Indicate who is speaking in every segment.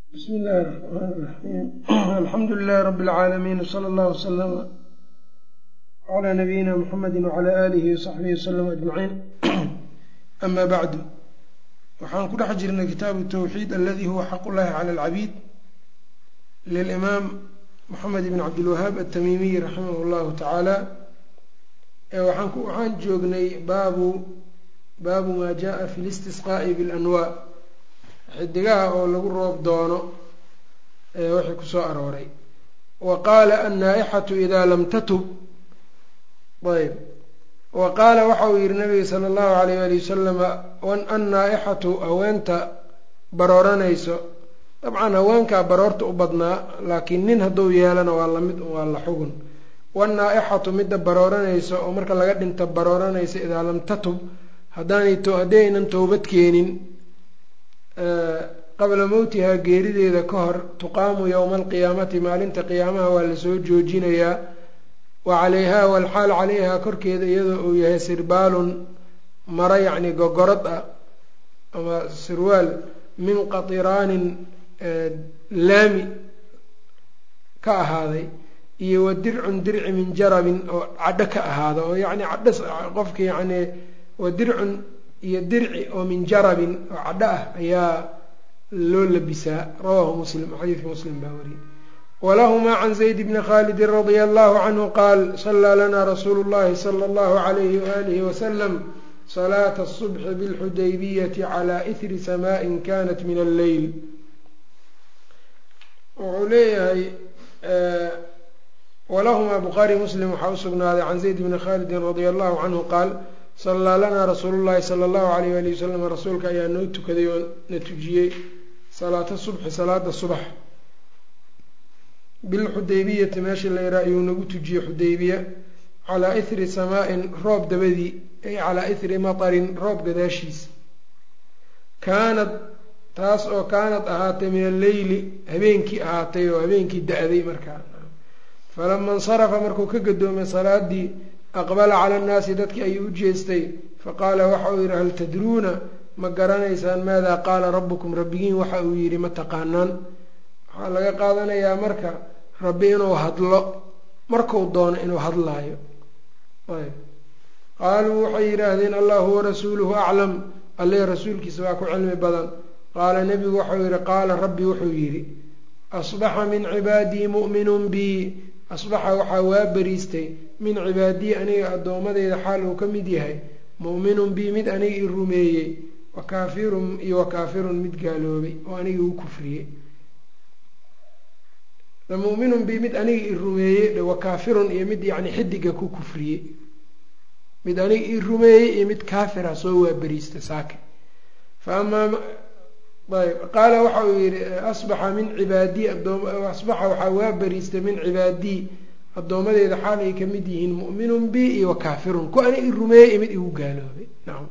Speaker 1: bsmi illaahi raxmaan raxiim alxamdu lilahi rabi اlcaalamiin wsala allahu wslama calaa nabiyina muxamedi wcala aalihi wasaxbihi wasalam ajmaciin ama bacdu waxaan ku dhex jirnay kitaabu tawxiid aladi huwa xaq ullahi cala alcabiid lilimaam moxamed ibn cabdilwahaab atamiimiy raximah llahu tacaala waxaan joognay baabu baabu maa jaءa fi listisqaa'i biاlanwaa xidigaha oo lagu roob doono wixii kusoo arooray wa qaala annaa-ixatu idaa lam tatub ayb wa qaala waxa uu yihi nabiga sala allahu alayh ali wasalama annaa-ixatu haweenta barooranayso dabcan haweenkaa baroorta u badnaa laakiin nin hadduu yeelana waa lamid waa la xugun wannaa-ixatu midda barooranayso oo marka laga dhinta barooranaysa idaa lam tatub haddaanay haddii aynan towbad keenin qabla mowtihaa geerideeda ka hor tuqaamu yowma alqiyaamati maalinta qiyaamaha waa lasoo joojinayaa wa calayhaa walxaal calayhaa korkeeda iyadoo uu yahay sirbaalun maro yacni gogorad ah ama sirwaal min qatiraanin laami ka ahaaday iyo wa dircun dirci min jarabin oo cadho ka ahaada oo yacni cadho qofka yacni wa dircun iyo dirci oo min jarabin oo cadho ah ayaa loo labisaa rawaahu muslim xadiidka muslim baa wariyey walahumaa can zayd bni khaalidin radia allahu canhu qaal salaa lana rasuulu llahi sala allahu alayhi waalihi wasalam salaata asubxi bilxudaybiyati calaa ihri samaaءin kanat min alleyl wuxuu leeyahay walahumaa bukhaari muslim waxaa usugnaaday can zayd bni khaalidin radia allahu canhu qaal sallaa lanaa rasuulu llahi sala allahu alayh ali wasalam rasuulka ayaa noo tukaday oo na tujiyey salaata subxi salaada subax bilxudaybiyati meesha la yahaa ayuu nagu tujiyey xudaybiya calaa ihri samaa-in roob dabadii ay calaa ihri matarin roob gadaashiis kaanad taas oo kaanad ahaatay min alleyli habeenkii ahaatay oo habeenkii da-day markaa falama insarafa markuu ka gadoomay salaadii aqbala cala annaasi dadkii ayuu u jeestay faqaala waxa uu yidhi hal tadruuna ma garanaysaan maadaa qaala rabbukum rabbigiin waxa uu yidhi ma taqaanaan waxaa laga qaadanayaa marka rabbi inuu hadlo marku doono inuu hadlaayo ayb qaaluu waxay yidhaahdeen allahu warasuuluhu aclam alle rasuulkiisa waa ku cilmi badan qaala nebigu waxau yidhi qaala rabbi wuxuu yidhi asbaxa min cibaadii mu'minun bii asbaxa waxaa waa beriistay min cibaadii aniga addoomadeyda xaal uu ka mid yahay mu'minun bii mid aniga i rumeeyey wa kaafirun iyo wa kaafirun mid gaaloobay oo aniga u kufriyey mu'minun bii mid aniga i rumeeyey wa kaafirun iyo mid yacni xidiga ku kufriyey mid aniga i rumeeyey iyo mid kaafira soo waa beriista saake fa amaa ayb qaala waxa uu yihi asbaxa min cibaadii asbaxa waxaa waa beriistay min cibaadii addoomadeeda xaal ay kamid yihiin mu'minun bi iyo wa kaafirun ku aniga i rumeeyey iyo mid igu gaaloobay nacam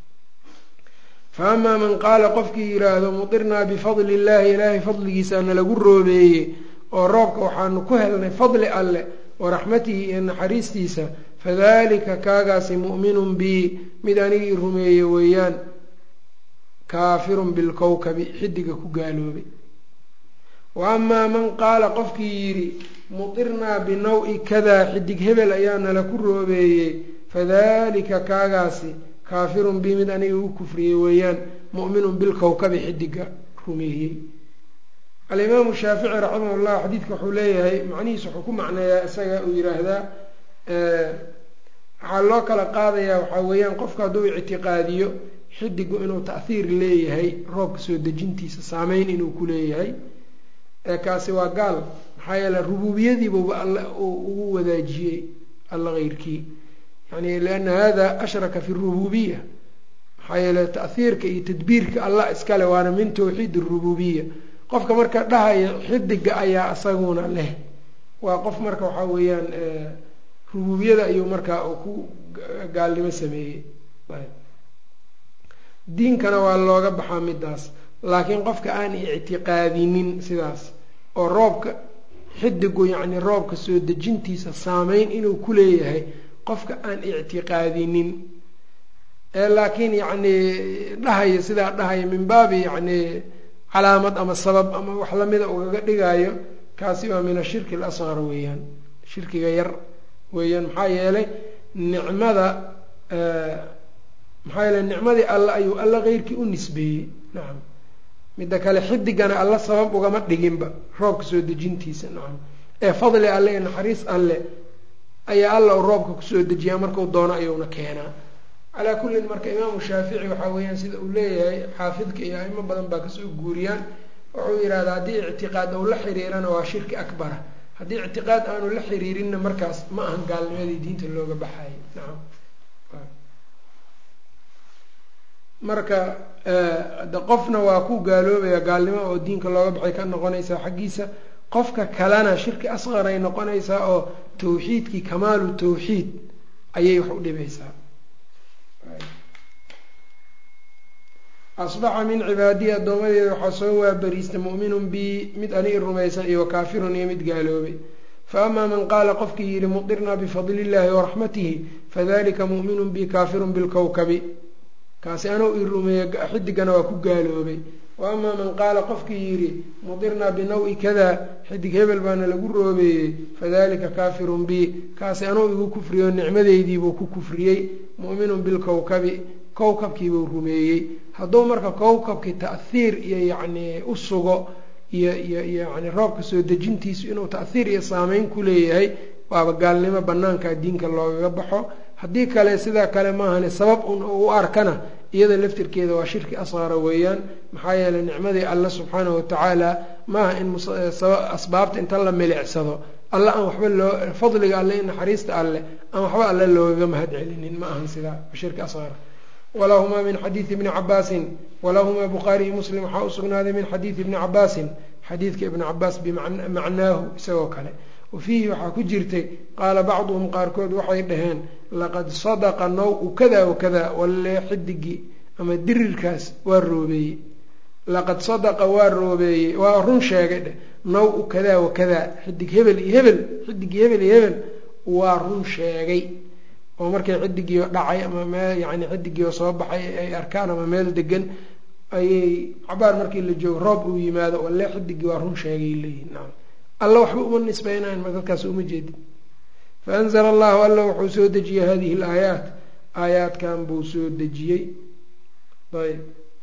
Speaker 1: fa amaa man qaala qofkii yidhaahdo mutirnaa bifadli illaahi ilaahay fadligiisaana lagu roobeeyey oo roobka waxaanu ku helnay fadli alleh wa raxmatihi iyo naxariistiisa fadalika kaagaasi mu'minun bii mid aniga i rumeeye weeyaan kaafirun bilkowkabi xidiga ku gaaloobay wa amaa man qaala qofkii yidhi mutirnaa binaw-i kadaa xidig hebel ayaana la ku roobeeyey fadalika kaagaasi kaafirun bii mid aniga u kufriyey weeyaan mu'minun bilkowkabi xidiga rumeeyey alimaamu shaafici raximah llah xadiidka wuxuu leeyahay macnihiisa wuxuu ku macneeyaa isaga uu yiraahdaa waxaa loo kala qaadayaa waxaa weeyaan qofku hadduu ictiqaadiyo xidigu inuu ta'hiir leeyahay roobka soo dejintiisa saameyn inuu ku leeyahay kaasi waa gaal maxaa yeele rubuubiyadiibuba alla ugu wadaajiyey alla keyrkii yani liana hada ashraka fi rububiya maxaa yeele ta'hiirka iyo tadbiirka allah iskale waana min tawxiid arububiya qofka marka dhahaya xidiga ayaa isaguna leh waa qof marka waxaa weeyaan rububiyada ayuu markaa ku gaalnimo sameeyey diinkana waa looga baxaa midaas laakiin qofka aan ictiqaadinin sidaas oo roobka xidigu yacni roobka soo dejintiisa saameyn inuu ku leeyahay qofka aan ictiqaadinin ee laakiin yacni dhahaya sidaa dhahaya min baabi yacni calaamad ama sabab ama wax lamida ugaga dhigaayo kaasi waa min ashirki alasqar weeyaan shirkiga yar weeyaan maxaa yeelay nicmada maxaa yeeley nicmadii alle ayuu alla keyrkii u nisbeeyey nacam midda kale xidigana alla sabab ugama dhiginba roobka soo dejintiisa nacam ee fadli alle ee naxariis alle ayaa alla u roobka kusoo dejiyaa marku doono ayuuna keenaa calaa kullin marka imaamu shaafici waxaa weeyaan sida uu leeyahay xaafidka iyo aimo badan baa kasoo guuriyaan wuxuu yidhahdaa haddii ictiqaad ou la xiriirana waa shirki akbara haddii ictiqaad aanu la xiriirinna markaas ma ahan gaalnimadii diinta looga baxayo nacam marka de qofna waa ku gaaloobaya gaalnimo oo diinka looga baxay ka noqonaysaa xaggiisa qofka kalena shirki asqaray noqonaysaa oo tawxiidkii kamaalu tawxiid ayay wax u dhibaysaa asbaxa min cibaadiyi addoomadeeda waxaa soo waabariista mu'minun bi mid aniga rumaysan iyo wakaafirun iyo mid gaaloobay fa amaa man qaala qofkii yihi mudirnaa bifadli illahi waraxmatihi fadalika mu'minun bi kaafirun bilkowkabi kaasi anuu i rumeeye xidigana waa ku gaaloobay wa amaa man qaala qofkii yidhi mudirnaa binaw-i kada xidig hebel baana lagu roobeeyey fadalika kaafirun bi kaasi anuu igu kufriyo nicmadeydiibuu ku kufriyey mu'minun bilkowkabi kowkabkiibuu rumeeyey hadduu marka kowkabkii ta'hiir iyo yacnii u sugo iyo iyo yani roobka soo dejintiisu inuu ta'hiir iyo saameyn ku leeyahay waaba gaalnimo banaanka diinka loogaga baxo haddii kale sidaa kale maahane sabab un u arkana iyada laftirkeeda waa shirki asqara weeyaan maxaa yeeley nicmadii alle subxaanahu watacaala maaha in asbaabta inta la milicsado alle aan waxba loo fadliga alle in naxariista alleh aan waxba alle loogaga mahad celinin ma ahan sidaa shirki asqar walahumaa min xadiidi ibni cabaasin walahumaa bukhaariyi muslim waxaa u sugnaaday min xadiidi ibni cabaasin xadiidka ibni cabaas bimacnaahu isagoo kale wa fiihi waxaa ku jirtay qaala bacduhum qaarkood waxay dhaheen laqad sadaqa naw-u kada wakada walle xidigii ama dirirkaas waa roobeeyey laqad sadaqa waa roobeeyey waa run sheegay dheh naw-u kada wakada xidig hebel iyo hebel xidigii hebel iyo hebel waa run sheegay oo markay xidigiio dhacay ama meel yani xidigiio soo baxay ay arkaan ama meel degan ayay cabaar markii la joogo roob uu yimaado walle xidigii waa run sheegay leeyihin nacam alla waxba uma nisbeynayan ma dadkaas uma jeedin faanzla allahu alla wuxuu soo dejiyey hadihi alaayaat aayaadkan buu soo dejiyey ayb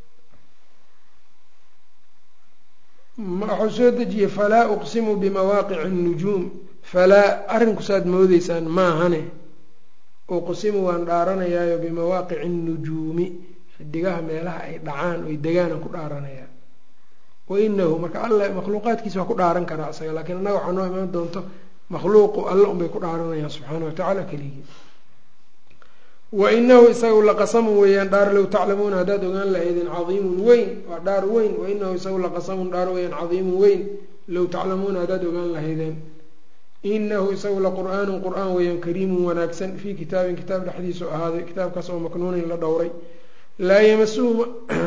Speaker 1: wuxuu soo dejiyey falaa uqsimu bimawaaqici الnujuum falaa arrinkusaad moodeysaan maahane uqsimu waan dhaaranayaayo bimawaaqici الnujuumi xidigaha meelaha ay dhacaan oy degaanaan ku dhaaranayaa wainahu marka alla makhluuqaadkiisa waa ku dhaaran karaa isaga lakiin annaga waxaa noo imaan doonto makhluuqu alla unbay ku dhaaranayaan subxaana watacaala keligii wainahu isagu laqasamun weeyaan dhaar low taclamuuna haddaad ogaan lahaydeen cadiimun weyn waa dhaar weyn wainahu isagu laqasamun dhaar weeyaan cadiimun weyn low taclamuuna haddaad ogaan lahaydeen inahu isagu laqur'aanun qur-aan weeyaan kariimun wanaagsan fii kitaabin kitaab dhexdiisu ahaaday kitaabkaas oo maknuunin la dhowray laa yamasuhu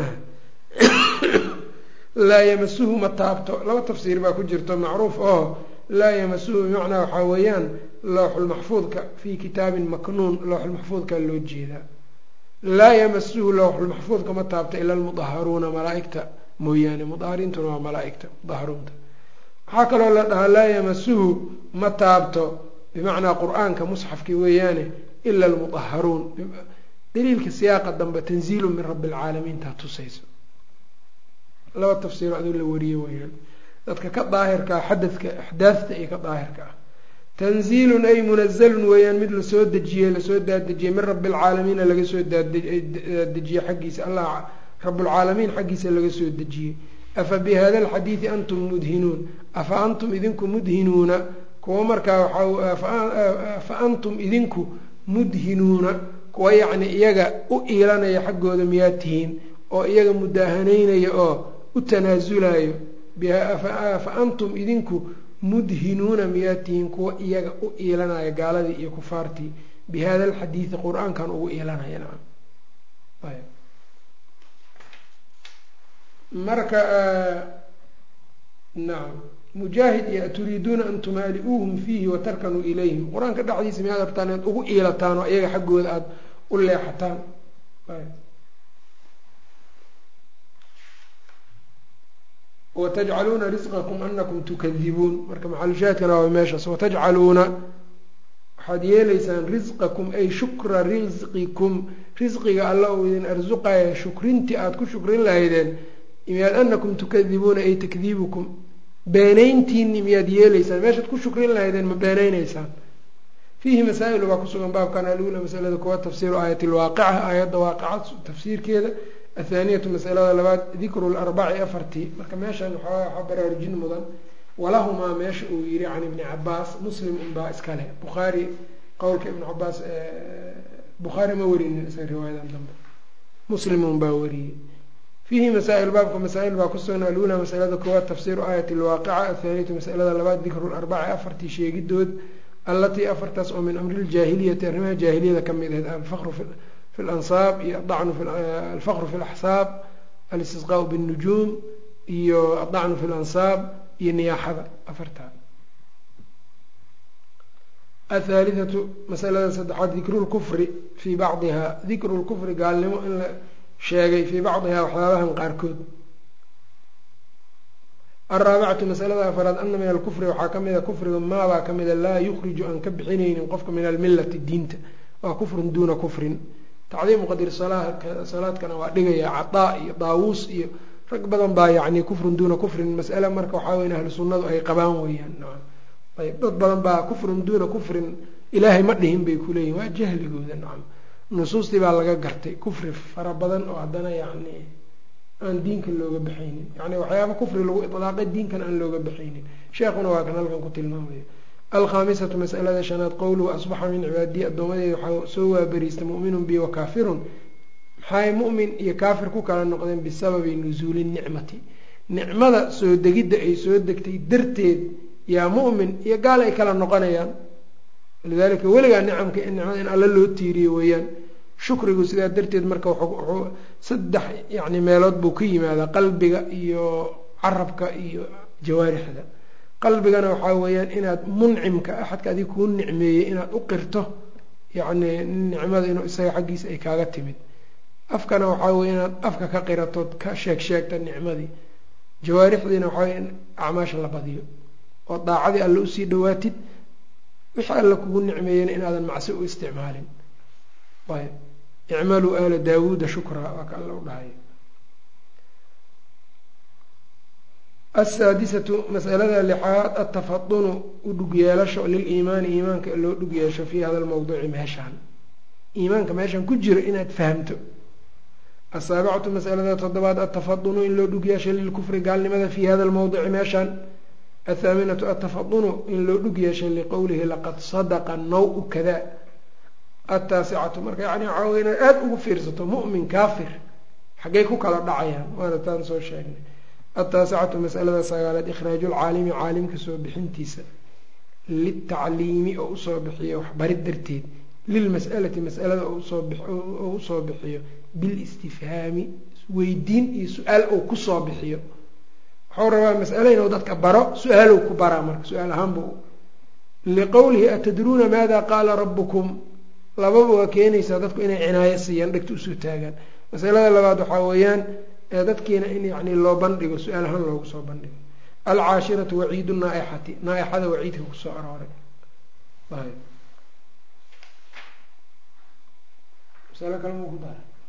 Speaker 1: laa yamasuhu ma taabto laba tafsiir baa ku jirto macruuf oo laa yamasuhu bimacnaa waxaa weeyaan lowxulmaxfuudka fii kitaabin maknuun lowxulmaxfuudka loo jeedaa laa yamasuhu lowxulmaxfuudka ma taabto ila almudaharuuna malaaigta mooyaane mudahariintuna waa malaaigta mudaharuunta waxaa kaloo la dhahaa laa yamasuhu ma taabto bimacnaa qur-aanka musxafki weeyaane ila almudaharuun daliilka siyaaqa dambe tanziilu min rabbi alcaalamiin taa tusayso laba tafsiiro aduu la wariye weyaan dadka ka daahirkaa xadadka axdaafta iyo ka daahirka ah tanziilun ay munazalun weeyaan mid lasoo dejiyey lasoo daadejiyey min rabbi alcaalamiina laga soo daadejiyey xaggiisa allah rabbulcaalamiin xaggiisa laga soo dejiyey afa bi hada alxadiidi antum mudhinuun afa antum idinku mudhinuuna kuwa markaa waxaafa antum idinku mudhinuuna kuwa yacni iyaga u iilanaya xaggooda miyaad tihiin oo iyaga mudaahanaynaya oo u tanaasulayo fa antum idinku mudhinuuna miyaad tihiin kuwa iyaga u iilanaya gaaladii iyo kufaartii bi hada alxadiidi qur-aankan ugu iilanaya nacam marka nacam mujaahid iyo aturiiduuna an tumaali-uuhum fiihi watarkanuu ilayhim qur-aanka dhexdiisa miyaad rabtaan inaad ugu iilataan oo iyaga xaggooda aada u leexataan watajcaluuna risqakum anakum tukadibuun marka maxalushaadkana waa meeshaas watajcaluuna waxaad yeelaysaan risqakum ay shukra risqikum risqiga alla uu idin arsuqaya shukrintii aada ku shukrin lahaydeen miyaad anakum tukadibuuna ay takdiibukum beenayntiini miyaad yeelaysaan meeshaad ku shukrin lahaydeen ma beenaynaysaan fiihi masaa-il baa kusugan baabkan alula masalada kuwa tafsiiru aayat lwaaqica aayadda waaqica tafsiirkeeda athaaniyatu masalada labaad dikru larbaci afartii marka meeshan waxaa baraarujin mudan walahumaa meesha uu yihi can ibni cabaas muslim unbaa iskale bukhaari qowlka ibn cabaas bukhaari ma werinin isaga riwaayadan dambe muslim unbaa wariyey fiihi masaa-il baabka masaa-il baa kusugan alula masalada koowaad tafsiiru aayat lwaaqica athaaniyatu masalada labaad dikru larbaci afartii sheegidood allatii afartaas oo min amri ljaahiliyati arrimaha jaahiliyada ka mid ahayd alfaqru fi lansaab iyo adacnu alfaqru fi laxsaab alistisqaau binnujuum iyo adacnu fi lansaab iyo niyaaxada afartaa athaalithatu masalada saddexaad dikru lkufri fii bacdiha dikru lkufri gaalnimo in la sheegay fii bacdihaa waxyaabahan qaarkood alraabicatu masalada afaraad ana min alkufri waxaa ka mida kufriga maabaa ka mida laa yukhriju aan ka bixinaynin qofka min almilati diinta waa kufrun duuna kufrin tacdiimu qadri salaadkana waa dhigaya cadaa iyo daawuus iyo rag badan baa yani kufrun duuna kufrin masale marka waxaa weya ahlu sunnadu ay qabaan weyaan ayb dad badan baa kufrun duuna kufrin ilaahay ma dhihin bay kuleeyihin waa jahligooda nacam nusuustii baa laga gartay kufri fara badan oo haddana yani aan diinka looga baxaynin yani waxyaaba kufri lagu ilaaqay diinkan aan looga baxaynin sheekhuna waa kan halkan ku tilmaamaya alkhaamisatu masalada shanaad qowluhu asbaxa min cibaadiyi addoomadeeda waxaa soo waaberiista mu'minun bi wa kaafirun maxay mu'min iyo kaafir ku kala noqdeen bisababi nusuuli nicmati nicmada soo degidda ay soo degtay darteed yaa mu'min iyo gaal ay kala noqonayaan lidalika weligaa nicamka nicmada in alla loo tiiriyo weeyaan shukrigu sidaa darteed marka wuxuu saddex yani meelood buu ka yimaadaa qalbiga iyo carabka iyo jawaarixda qalbigana waxaa weeyaan inaad muncimka axadka adig kuu nicmeeyey inaad u qirto yacni nicmada inuu isaga xaggiisa ay kaaga timid afkana waxaa weya inaad afka ka qiratood ka sheeg sheegta nicmadii jawaarixdiina waxaa wey in acmaasha la badiyo oo daacadii alle usii dhawaatid wixii alle kugu nicmeeyena inaadan macsi u isticmaalin ayb icmaluu aala daawuuda shukraa waa ka alla u dhahay asaadisatu masalada lixaad atafadunu u dhug yeelasho liliimaani iimaanka loo dhug yeesho fii hada lmawduuci meeshaan iimaanka meeshaan ku jiro inaad fahamto asaabicatu masalada toddobaad atafadunu in loo dhug yeesho lilkufri gaalnimada fii hada lmawdici meeshaan athaaminatu atafadunu in loo dhug yeesho liqowlihi laqad sadaqa naw-u kada ataasicatu marka yani waxaa wey inaad aada ugu fiirsato mu'min kaafir xaggay ku kala dhacayaan waana taan soo sheegnay ataasicatu masalada sagaalaad ikhraaju lcaalimi caalimka soo bixintiisa litacliimi oo usoo bixiyo waxbarid darteed lilmas'alati masalada oo usoo bixiyo bilistifhaami weydiin iyo su-aal ou kusoo bixiyo waxau rabaa mas'ale inuu dadka baro su-aalow ku baraa marka su-aal ahaanba liqowlihi atadruuna maada qaala rabukum lababa waa keenaysaa dadku inay cinaayo siiyaan dhegta usoo taagaan masalada labaad waxaa weeyaan dadkiina in yani loo bandhigo su-aal ahaan loogu soo bandhigo alcaashiratu waciidu naaixati naaixada waciidka kusoo arooray masalo kale mu ku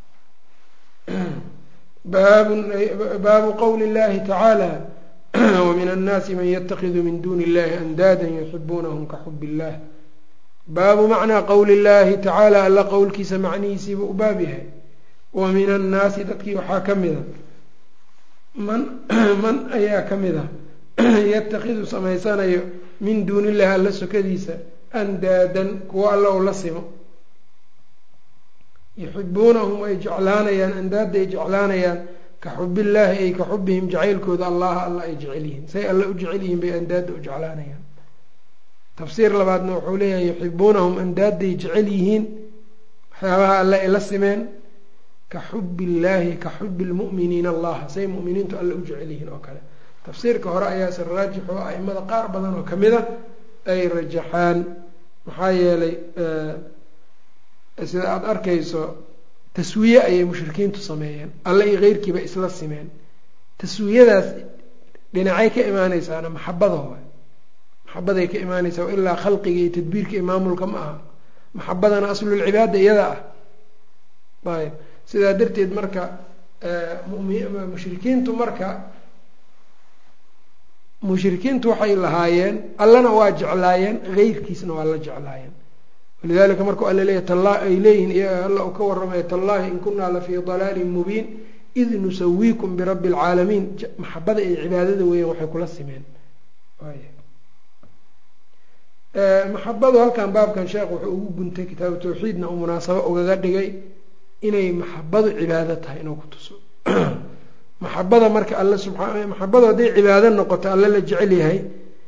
Speaker 1: daray baabu qowli اllahi tacaala wamin annaasi man yatakidu min duni illahi andaada yuxibuunahum ka xub illah baabu macnaa qowli اllahi tacaala alla qowlkiisa macnihiisiiba u baab yahay wa min annaasi dadkii waxaa ka mida man man ayaa ka mid a yatakidu samaysanayo min duuni illahi alla sokadiisa andaadan kuwa alla u la simo yuxibuunahum ay jeclaanayaan andaada ay jeclaanayaan ka xubillaahi ay ka xubihim jacaylkooda allaha alla ay jecel yihiin say alla u jecel yihiin bay andaada u jeclaanayaan tafsiir labaadna wuxuu leeyahay yuxibuunahum andaaday jecel yihiin waxyaabaha alle ay la simeen ka xubi illaahi ka xubi lmu'miniina allaha say mu'miniintu alle u jecel yihiin oo kale tafsiirka hore ayaase raajix oo aimada qaar badan oo kamid a ay rajaxaan maxaa yeelay sida aada arkayso taswiye ayay mushrikiintu sameeyeen alle iyo keyrkiiba isla simeen taswiyadaas dhinacay ka imaaneysaana maxabada waay maxabaday ka imaaneysaa ilaa khalqiga iyo tadbiirka iyo maamulka ma aha maxabadana aslulcibaada iyada ah ayb sidaa darteed marka mushrikiintu marka mushrikiintu waxay lahaayeen allana waa jeclaayeen heyrkiisna waa la jeclaayeen walidalika markuu alla leeyahy talla ay leeyihiin alla uu ka warramaya tallahi in kunaa lafii dalaalin mubiin id nusawiikum birabbi alcaalamiin maxabada iyo cibaadada weeyaan waxay kula simeen maxabadu halkan baabkan sheekh wuxuu ugu guntay kitaabu tawxiidna uu munaasabo ugaga dhigay inay maxabadu cibaado tahay inuu ku tuso maxabada marka alle subaa maxabadu hadday cibaado noqoto alle la jecel yahay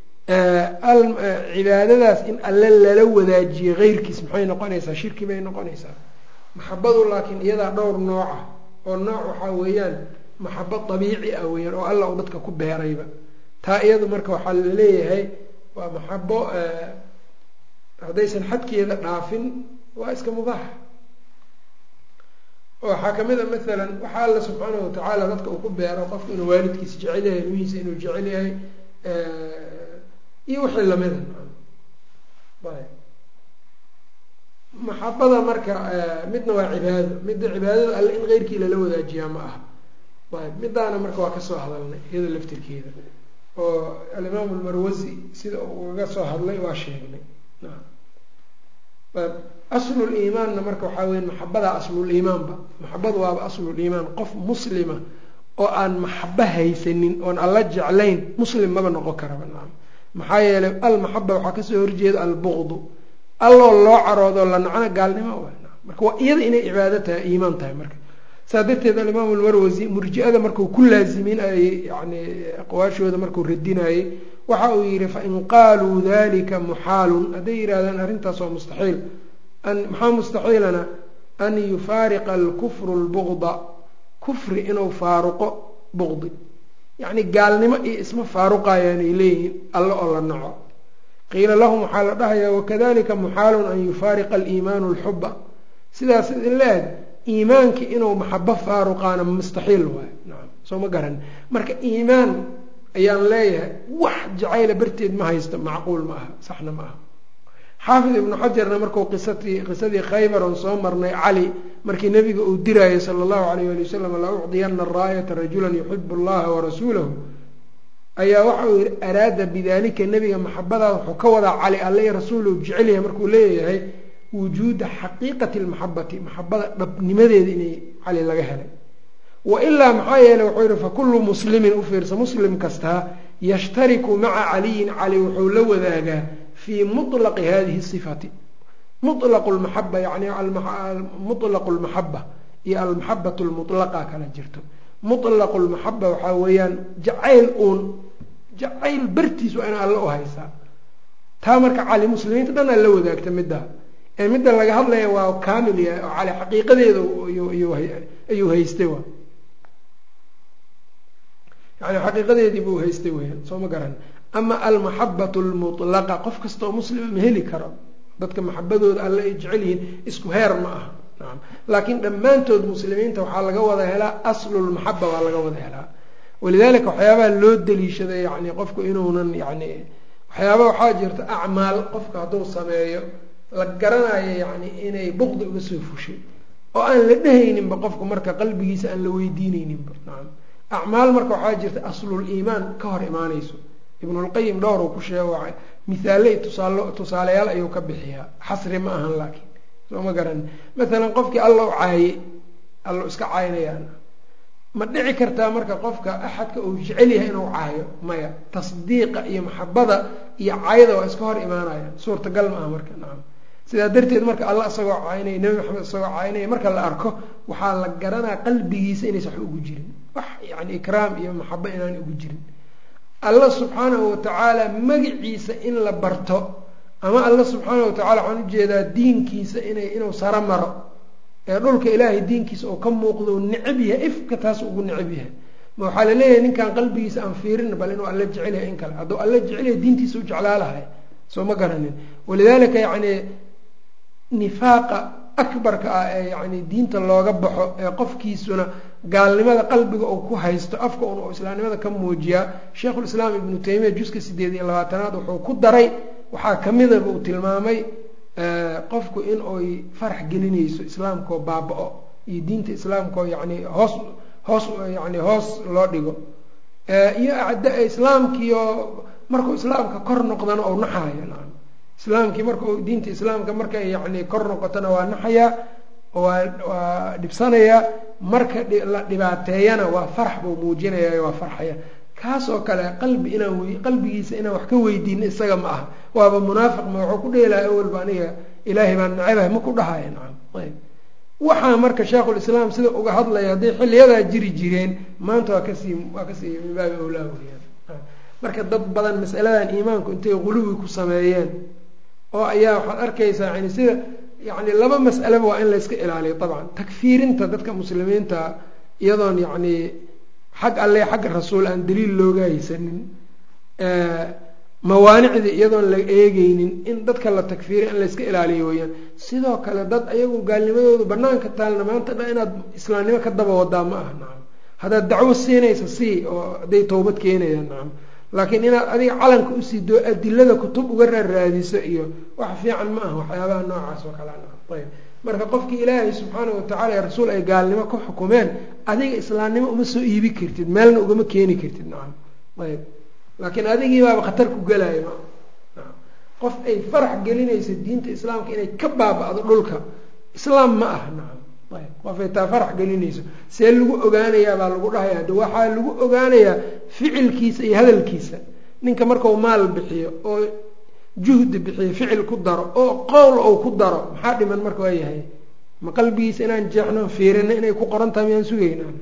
Speaker 1: cibaadadaas in alle lala wadaajiyo keyrkiis maxay noqonaysaa shirki bay noqonaysaa maxabadu laakiin iyadaa dhowr nooca oo nooc waxaa weeyaan maxabo dabiici ah weeyaan oo alla u dadka ku beerayba taa iyadu marka waxaa la leeyahay waa maxabo haddaysan xadkeeda dhaafin waa iska mubaax oo waxaa kamid a maalan waxaa alla subxaanahu watacaala dadka uu ku beero qofka inuu waalidkiisa jecel yahay ilmihiisa inuu jecel yahay iyo wixii lamida ayb maxabada marka midna waa cibaado midda cibaadada alle in keyrkii lala wadaajiyaa ma aha ayb midaana marka waa kasoo hadalnay iyada laftirkeeda oo alimaamu lmarwasi sida uu uga soo hadlay waa sheegnay ayb asluliimaanna marka waxaa weya maxabadaa asluliimaanba maxabadu waaba asluliimaan qof muslima oo aan maxabo haysanin oon alla jeclayn muslim maba noqon karaba nacam maxaa yeelay almaxaba waxaa kasoo horjeeda albuqdu alloo loo caroodo la nacna gaalnimo wa marka waa iyada inay cibaado tahay iimaan tahay marka saa darteed alimaamu lmarwasi murji-ada markuu ku laaziminayey yani aqwaashooda markuu radinayey waxa uu yihi fain qaaluu dalika muxaalun hadday yidhahdaan arrintaas waa mustaxiil maxaa mustaxiilana an yufaariqa alkufru lbuqda kufri inuu faaruqo buqdi yacni gaalnimo iyo isma faaruqayaan ay leeyihiin alle oo la naco qiila lahum waxaa la dhahayaa wakadalika muxaalun an yufaariqa aliimaanu alxuba sidaas idin la-eg iimaankii inuu maxabo faaruqaana mustaxiil waayo nacam soo ma garan marka iimaan ayaan leeyahay wax jacayla barteed ma haysto macquul ma aha saxna ma aha xaafid ibnu xajarna markuu qisatii qisadii khaybar on soo marnay cali markii nabiga uu diraayo sala allahu alayh ali wasalam la ucdiyana raayata rajulan yuxibu allaha warasuulahu ayaa waxa uu yihi araada bidalika nebiga maxabadaas wuxuu ka wadaa cali alle iyo rasuulu jecel yahay markuu leeyahay wujuuda xaqiiqati lmaxabati maxabada dhabnimadeeda inay cali laga helay wa ilaa maxaa yeeley wuxuu yihi fakullu muslimin u fiirsa muslim kastaa yashtariku maca caliyin cali wuxuu la wadaagaa fii muطlaqi hadihi sifati muطlaqu lmaxaba yani muطlaqu lmaxaba iyo almaxabatu lmutlaqa kala jirto muطlaqu lmaxaba waxaa weeyaan jacayl uun jacayl bartiis waa ina alle u haysaa taa marka cali muslimiinta dhan aa la wadaagta middaa ee midda laga hadlaya waa kaamil yahay oo cali xaqiiqadeeda ayuu haystay wa yani xaqiiqadeedii buu haystay weyaan soo ma garan ama almaxabatu lmutlaqa qof kastaoo muslima ma heli karo dadka maxabadooda alle ay jecel yihiin isku heer ma aha nacam laakiin dhammaantood muslimiinta waxaa laga wada helaa aslulmaxaba waa laga wada helaa walidalika waxyaabaha loo daliishaday yani qofku inuunan yani waxyaaba waxaa jirta acmaal qofka hadduu sameeyo la garanayo yani inay buqdi uga soo fushay oo aan la dhehayninba qofku marka qalbigiisa aan la weydiineyninba nacam acmaal marka waxaa jirta aslul iimaan ka hor imaaneyso ibnulqayim dhowr uu ku sheego mihaale tusaal tusaalayaal ayuu ka bixiyaa xasri ma ahan laakiin soo ma garan maalan qofkii alla u caayey alla iska caynayaan ma dhici kartaa marka qofka axadka uu jecel yahay inuu caayo maya tasdiiqa iyo maxabada iyo caayada waa iska hor imaanayaan suurtagal ma aha marka nacam sidaa darteed marka alla isagoo caynaya nebi maxamed isagoo caynaya marka la arko waxaa la garanaa qalbigiisa inaysan wax ugu jirin wax yani ikraam iyo maxabo inaan ugu jirin alla subxaanahu watacaala magaciisa in la barto ama alla subxaanahu watacala waxaan ujeedaa diinkiisa inay inuu saro maro ee dhulka ilaahay diinkiisa oo ka muuqdo u necab yahay ifka taas ugu necab yahay ma waxaa laleeyahay ninkan qalbigiisa aan fiirin bal inuu alla jecel yahay in kale hadduu alla jecel yahay diintiisa u jeclaa lahay soo ma garanin walidaalika yacni nifaaqa akbarka ah ee yani diinta looga baxo ee qofkiisuna gaalnimada qalbiga uu ku haysto afka un uu islaamnimada ka muujiyaa sheikhulislaam ibnu taymiya juska sideed iyo labaatanaad wuxuu ku daray waxaa kamidaba uu tilmaamay qofku in oy farax gelinayso islaamkaoo baaba-o iyo diinta islaamkaoo yani hoos hoos yani hoos loo dhigo iyo islaamkiio markuu islaamka kor noqdana ou naxayo nacam islaamkii marka diinta islaamka markay yani kor noqotona waa naxayaa waa waa dhibsanayaa marka la dhibaateeyana waa farax buu muujinaya waa farxaya kaasoo kale qalbi inaan w qalbigiisa inaan wax ka weydiin isaga ma aha waaba munaafiq ma waxuu ku dheelaha awalba aniga ilaahay baan nacabahay ma ku dhahaya nacam ayb waxaa marka sheikhulislaam sida uga hadlaya hadday xiliyadaa jiri jireen maanta waa kasii waa kasii min baabi awlaa weyaan marka dad badan masaladan iimaanku intay quluwi ku sameeyeen oo ayaa waxaad arkaysaa yani sida yani laba mas'aleba waa in layska ilaaliyo dabcan takfiirinta dadka muslimiinta iyadoon yacni xag alle xagga rasuul aan daliil looga haysanin mawaanicdii iyadoon la eegeynin in dadka la takfiiriya in layska ilaaliyo weyaan sidoo kale dad ayagu gaalnimadoodu banaanka taalna maanta dha inaad islaamnimo ka daba wadaa ma aha nacam haddaad dacwo siinaysa sii oo hadday towbad keenayaan nacam laakiin inaad adiga calanka usii doo adilada kutub uga raarraadiso iyo wax fiican ma aha waxyaabaha noocaas oo kale nacam ayb marka qofkii ilaahay subxaana watacaala ee rasuul ay gaalnimo ku xukumeen adiga islaamnimo uma soo iibi kartid meelna ugama keeni kartid nacam ayb laakiin adigii baaba khatar ku gelaya ma qof ay farax gelinayso diinta islaamka inay ka baaba-do dhulka islaam ma aha nacam ayb qofay taa farax gelinayso see lagu ogaanayaa baa lagu dhahaya de waxaa lagu ogaanayaa ficilkiisa iyo hadalkiisa ninka markau maal bixiyo oo juhdi bixiyo ficil ku daro oo qowl ou ku daro maxaa dhiman marka waa yahay ma qalbigiisa inaan jeexno fiirino inay ku qoran tahay miyaan sugaynaan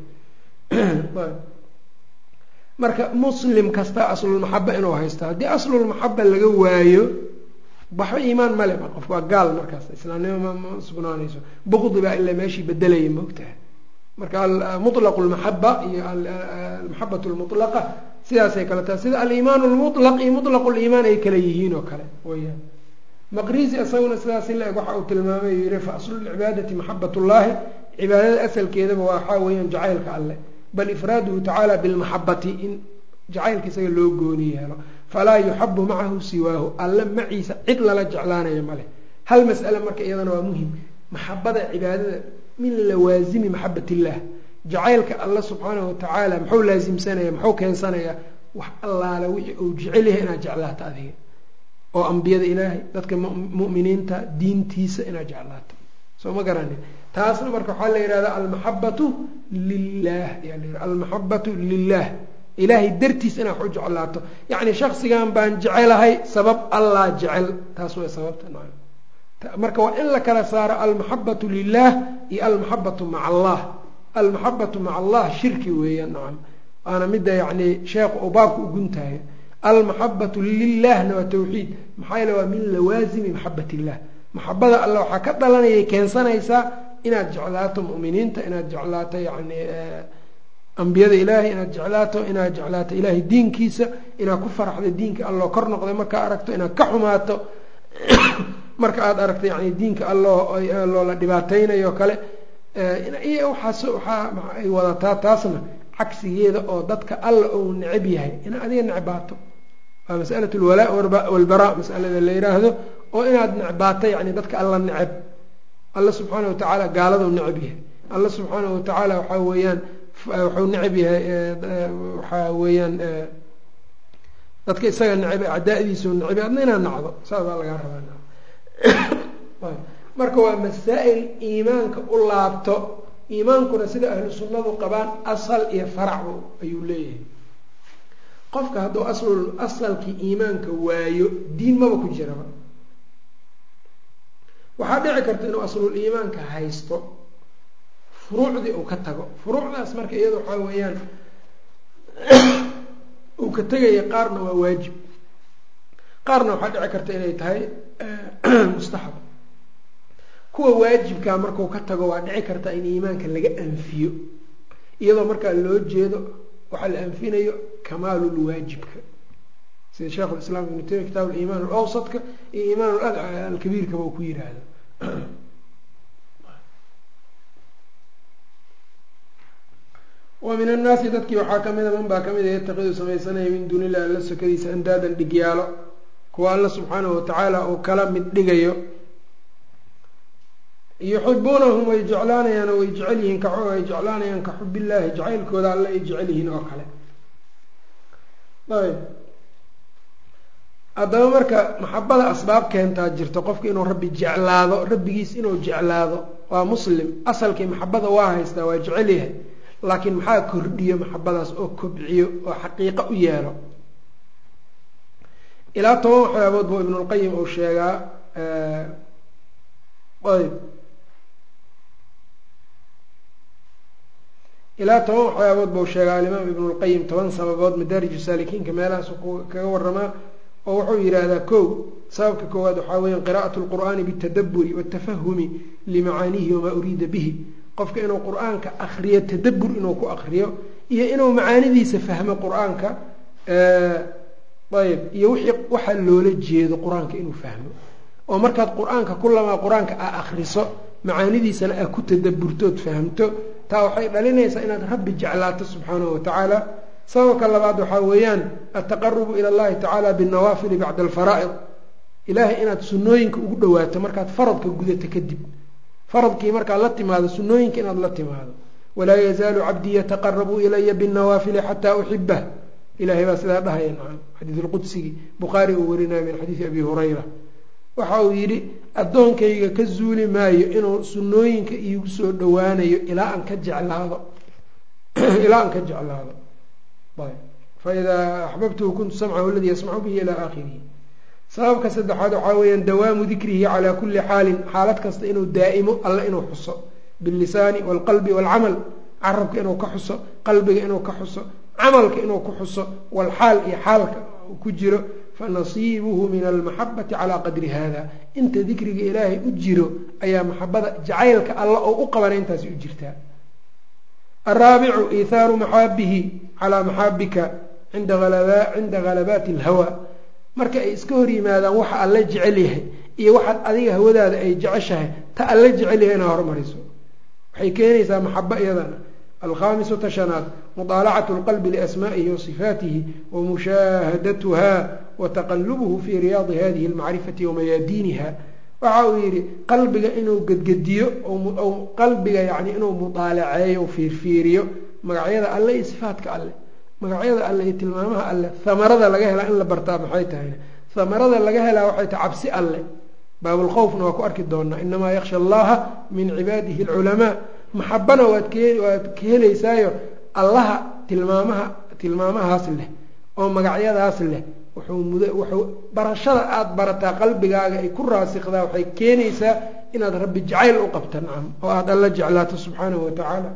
Speaker 1: marka muslim kasta aslulmaxaba inuu haysto haddii aslulmaxaba laga waayo waxba iimaan male ma qofka waa gaal markaas islaamnimo ma sugnaanayso buqdi baa ilaa meeshii bedelaya maogtaha marka mutlaqu lmaxaba iyo almaxabat lmutlaqa sidaasay kale tahay sida aliimaan lmutlaq iyo mutlaqu liimaan ay kale yihiin oo kale weyaan maqrisi isaguna sidaas ila eg waxa uu tilmaamay yihi fa aslulcibaadati maxabat ullahi cibaadada asalkeedaba waxaa weeyaan jacaylka alleh bal ifraaduhu tacaala bilmaxabati in jacaylka isaga loo gooni yeelo falaa yuxabu macahu siwaahu alle maciisa cid lala jeclaanayo maleh hal mas'ale marka iyadana waa muhim maxabada cibaadada min lawaasimi maxabat illah jacaylka alla subxaanahu watacaala muxuu laasimsanaya muxuu keensanayaa wax allaale wixii uu jecel yahay inaad jeclaato adiga oo ambiyada ilaahay dadka mu'miniinta diintiisa inaad jeclaato soo ma garanin taasna marka waxaa la yihahda almaxabatu lilah ayaa la yihah almaxabatu lilah ilaahay dartiis inaad wax u jeclaato yacni shaksigan baan jecelahay sabab allah jecel taas way sababta nacam marka waa in la kala saaro almaxabatu lilah iyo almaxabatu maca allah almaxabatu maca allah shirki weeyaan nacam waana midda yacni sheekhu uu baabka uguntahay almaxabatu lilahna waa tawxiid maxaa yeele waa min lawaasimi maxabat illah maxabada alla waxaa ka dhalanayay keensanaysaa inaad jeclaato mu'miniinta inaad jeclaato yacni ambiyada ilaahay inaad jeclaato inaad jeclaato ilaahay diinkiisa inaad ku faraxdo diinka alloo kor noqday markaa aragto inaad ka xumaato marka aada aragto yani diinka alloo loola dhibaateynayo kale iyo waxaas waxaa ay wadataa taasna cagsigeeda oo dadka alla ou necab yahay inaad adiga necbaato waa masalat lwalaa walbaraa masalada la yiraahdo oo inaad necbaato yani dadka alla necab alla subxaana watacaala gaaladou necab yahay alla subxaana watacaala waxaa weeyaan wuxuu necab yahay waxaa weeyaan dadka isaga necab acdaadiisu necab adna inaad nacdo saas baa lagaa rabaa marka waa masaa-il iimaanka u laabto iimaankuna sida ahlu sunnadu qabaan asal iyo farac ayuu leeyahay qofka hadduu aslul asalkii iimaanka waayo diin maba ku jiraba waxaa dhici karta inuu aslul iimaanka haysto furuucdii uu ka tago furuucdaas marka iyada waxaa weeyaan uu ka tegaya qaarna waa waajib qaarna waxaa dhici karta inay tahay mustaxab kuwa waajibkaa marku ka tago waa dhici karta in iimaanka laga anfiyo iyadoo markaa loo jeedo waxaa la anfinayo kamaalulwaajibka sida sheikh lislaam ibnu taymiya kitaab aliimaan alawsadka iyo iimaan alkabiirkaba uu ku yiraahdo wa min annaasi dadkii waxaa ka mida man baa ka mida yataqidu samaysanaya min duuni illahi alla sokadiisa andaadan dhigyaalo kuwa alla subxaanahu watacaala uu kala mid dhigayo yuxibuunahum way jeclaanayaan oo way jecel yihiin ka ay jeclaanayaan ka xubillaahi jacaylkooda alle ay jecel yihiin oo kale ayb haddaba marka maxabada asbaab keentaa jirto qofka inuu rabbi jeclaado rabbigiis inuu jeclaado waa muslim asalkii maxabada waa haystaa waa jecel yahay laakiin maxaa kordhiyo maxabadaas oo kobciyo oo xaqiiqo u yeelo ilaa toban waxyaabood buu ibnulqayim uu sheegaa ayb ilaa toban waxyaabood buu sheegaa alimaam ibnulqayim toban sababood madaariju saalikiinka meelahaas kaga waramaa oo wuxuu yidhaahdaa kow sababka koowaad waxaa weya qiraa'atu lqur'aani bitadaburi watafahumi limacaaniihi wamaa uriida bihi qofka inuu qur-aanka akriyo tadabur inuu ku akriyo iyo inuu macaanidiisa fahmo qur-aanka ayb iyo wixii waxa loola jeedo qur-aanka inuu fahmo oo markaad qur-aanka kulamaa qur-aanka aa akriso macaanidiisana aa ku tadaburtood fahamto taa waxay dhalinaysaa inaad rabbi jeclaato subxaanahu watacaala sababka labaad waxaa weeyaan altaqarubu ila allahi tacaala binnawaafili bacda alfaraa'id ilaahay inaad sunnooyinka ugu dhawaato markaad faradka gudato kadib faradkii markaad la timaado sunnooyinka inaad la timaado walaa yazaalu cabdii yataqarabu ilaya binnawaafili xataa uxibah ilahay baa sidaa dhahaya nacam xadiisulqudsigii bukhaari uu warinaya min xadiidi abi hurayra waxa uu yidhi addoonkayga ka zuuli maayo inuu sunnooyinka iigu soo dhowaanayo ilaa aan ka jeclaado ilaa aan ka jeclaado faidaa axbabtuhu kuntu samcahu aladii yasmacu bihi ilaa aakhirihi sababka saddexaad waxaa weeyaan dawaamu dikrihi calaa kulli xaalin xaalad kasta inuu daa'imo alla inuu xuso billisaani waalqalbi waalcamal carabka inuu ka xuso qalbiga inuu ka xuso camalka inuu ku xuso walxaal iyo xaalka ku jiro fanasiibuhu min almaxabati calaa qadri hada inta dikriga ilaahay u jiro ayaa maxabada jacaylka alla oo u qabana intaasi u jirtaa araabicu iithaaru maxaabihi calaa maxaabika cinda halabaati alhawa marka ay iska hor yimaadaan waxa alla jecel yahay iyo waxaad adiga hawadaada ay jeceshahay ta alla jecel yahay inaa hormariso waxay keenaysaa maxabo iyadana alkhaamisu tashanaad mudaalacatu lqalbi liasmaa'ihi wa sifaatihi wa mushaahadatuha wa taqalubuhu fii riyaadi hadihi almacrifati wa mayaadiiniha waxa uu yidhi qalbiga inuu gedgediyo qalbiga yani inuu mudaalaceeyo fiirfiiriyo magacyada alle iyo sifaatka alle magacyada alle iyo tilmaamaha alle hamarada laga helaa in la bartaa maxay tahayna hamarada laga helaa waxay tahay cabsi alle baabulkhowfna waa ku arki doonaa inamaa yaksha allaha min cibaadihi alculamaa maxabana waad waad ka helaysaayo allaha tilmaamaha tilmaamahaas leh oo magacyadaas leh wuxuu barashada aada barataa qalbigaaga ay ku raasikdaa waxay keenaysaa inaad rabbi jacayl u qabta nacam oo aada alla jeclaato subxaanahu watacaala